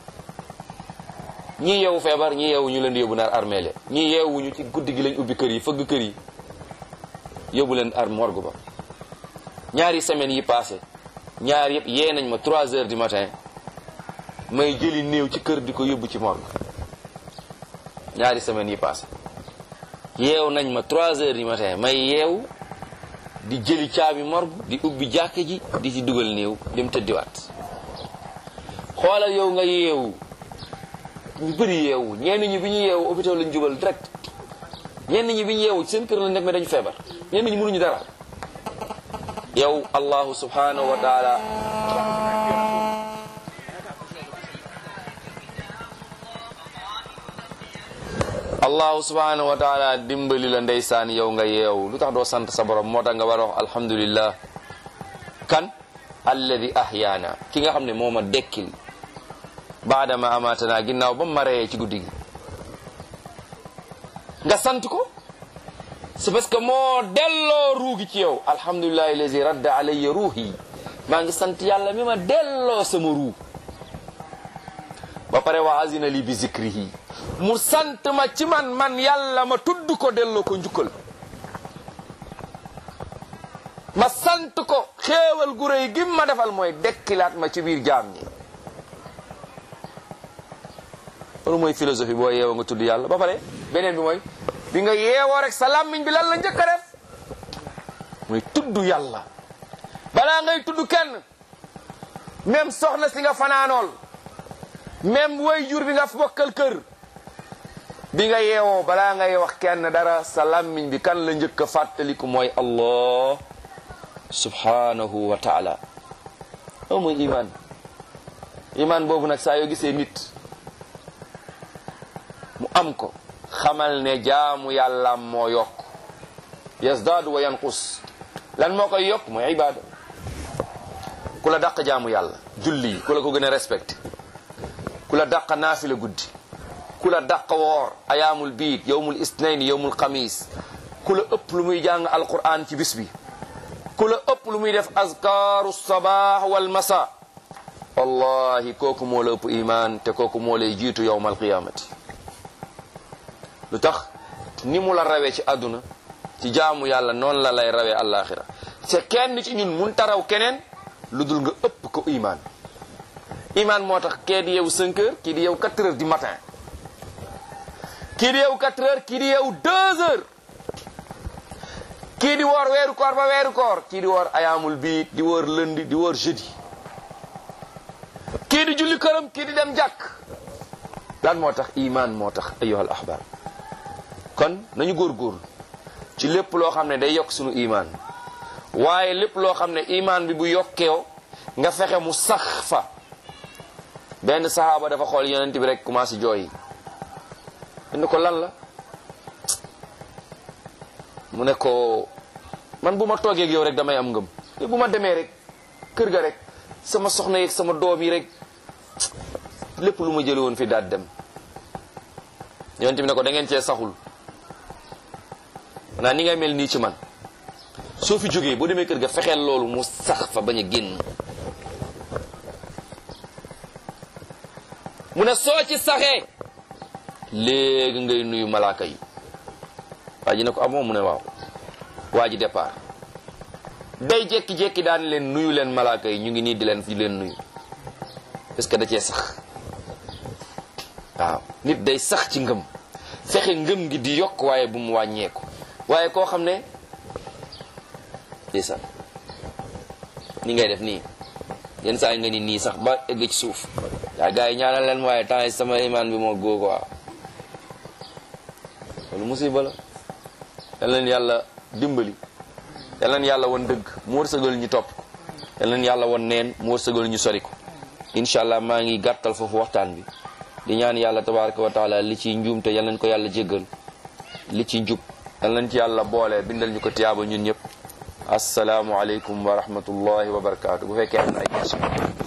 S2: ñii yeewu feebar ñii yeewu ñu leen di yóbbu naar armeele ñii yeewuñu ci guddi gi lañ ubbi kër yi fëgg kër yi yóbbu leen ar morgue ba ñaari semaines yi passé ñaar yëpp yee nañ ma 3 heures du matin may jëli néew ci kër di ko yóbbu ci morgue ñaari semaines yi passé yeew nañ ma 3 heures du matin may yeew di jëli caabi morgue di ubbi jàkke ji di ci dugal néew dem tëddiwaat xoolal yow nga yeewu ñu bëri yeewu ñenn ñi bi ñu yeewu hôpital lañ jubal direct ñenn ñi bi ñu yeewu ci seen kër lañ nekk mais dañu feebar ñenn ñi mënuñu dara yow allahu subhanahu wa taala allahu subhanahu wa taala dimbali la ndeysaan yow nga yeewu lu tax doo sant sa borom moo tax nga war a wax alhamdulillah kan alladi ahyaana ki nga xam ne moo ma dekkil baadama amaatana ginnaaw ba mu ma reyee ci guddi gi nga sant ko c'est parce que moo delloo ruugi ci yow alhamdulillahi allazi radda alayya ruuhi maa ngi sant yàlla mi ma delloo sama ruu ba pare wa azina li bi zikrihi mu sant ma ci man man yàlla ma tudd ko delloo ko njukkal ma sant ko xéewal gu réy gim ma defal mooy dekkilaat ma ci biir jaam ñi loolu mooy philosophie boo yeewoo nga tudd yàlla ba pare beneen bi mooy bi nga yeewoo rek sa làmmiñ bi lan la njëkk a def mooy tudd yàlla balaa ngay tudd kenn même soxna si nga fanaanool même way jur bi nga bokkal kër bi nga yeewoo balaa ngay wax kenn dara sa làmmiñ bi kan la njëkk a fàttaliku mooy allah subhanahu wa taala loolu mooy iman iman boobu nag saa yoo gisee nit mu am ko xamal ne jaamu yàlla moo yokk yazdaadu wa yanqus lan moo koy yokk mooy ibaada ku la dàq jaamu yàlla julli yi ku la ko gën a respecté ku la dàq naafila guddi ku la dàq woor ayaamul biid yowmul isnayn yowmul xamis ku la ëpp lu muy jàng alquran ci bis bi ku la ëpp lu muy def azkaaru sabaax wal masa wallahi kooku moo la ëpp iman te kooku moo lay jiitu yowmal qiyamati lu tax ni mu la rawee ci àdduna ci jaamu yàlla noonu la lay rawee àllaaxira te kenn ci ñun mun taraw keneen lu dul nga ëpp ko iman iman moo tax kee di yeewu 5 heures kii di yeewu 4 heures du matin kii di yeewu 4 heures kii di yeewu 2 heures kii di woor weeru koor ba weeru koor kii di woor ayaamul biit di woor lundi di woor jeudi kii di julli këram kii di dem jàkk lan moo tax iman moo tax ayyuhal ahbab kon nañu góorgóorlu ci lépp loo xam ne day yokk sunu iman waaye lépp loo xam ne iman bi bu yokkeew nga fexe mu sax fa benn sahaaba dafa xool yonent bi rek commencé jooy yi ko lan la mu ne ko man bu ma toogee ak yow rek damay am ngëm te bu ma demee rek kër ga rek sama soxna yeeg sama doom yi rek lépp lu ma jële woon fi daal dem yonent bi ne ko da ngeen cee saxul maanaa ni ngay mel nii ci man soo fi jógee boo demee kër ga fexeel loolu mu sax fa bañ a génn mu ne soo ci saxee léegi ngay nuyu malaaka yi waa ji ne ko amoo mu ne waaw waa ji départ day jekki-jekki daan leen nuyu leen malaaka yi ñu ngi nii di leen di leen nuyu parce que da cee sax waaw nit day sax ci ngëm fexe ngëm gi di yokk waaye bu mu wàññeeku waaye koo xam ne ndeysaan ni ngay def nii yenn saa yi nga ni nii sax ba egg ci suuf yaa gars yi ñaanal leen waaye temps yi sama iman bi moo góo quoi loolu musiba la yal leen yàlla dimbali yal leen yàlla won dëgg mu wërsëgal ñu topp ko yal leen yàlla won neen mu wërsëgal ñu sori ko incha allah maa ngi gàttal foofu waxtaan bi di ñaan yàlla tabaraka wa taala li ci njuum te yal leen ko yàlla jéggal li ci njub yal leen ci yàlla boole bindal ñu ko tiyaaba ñun ñëpp asalaamualeykum wa rahmatullahi wa barakaatu bu fekkee am na ay question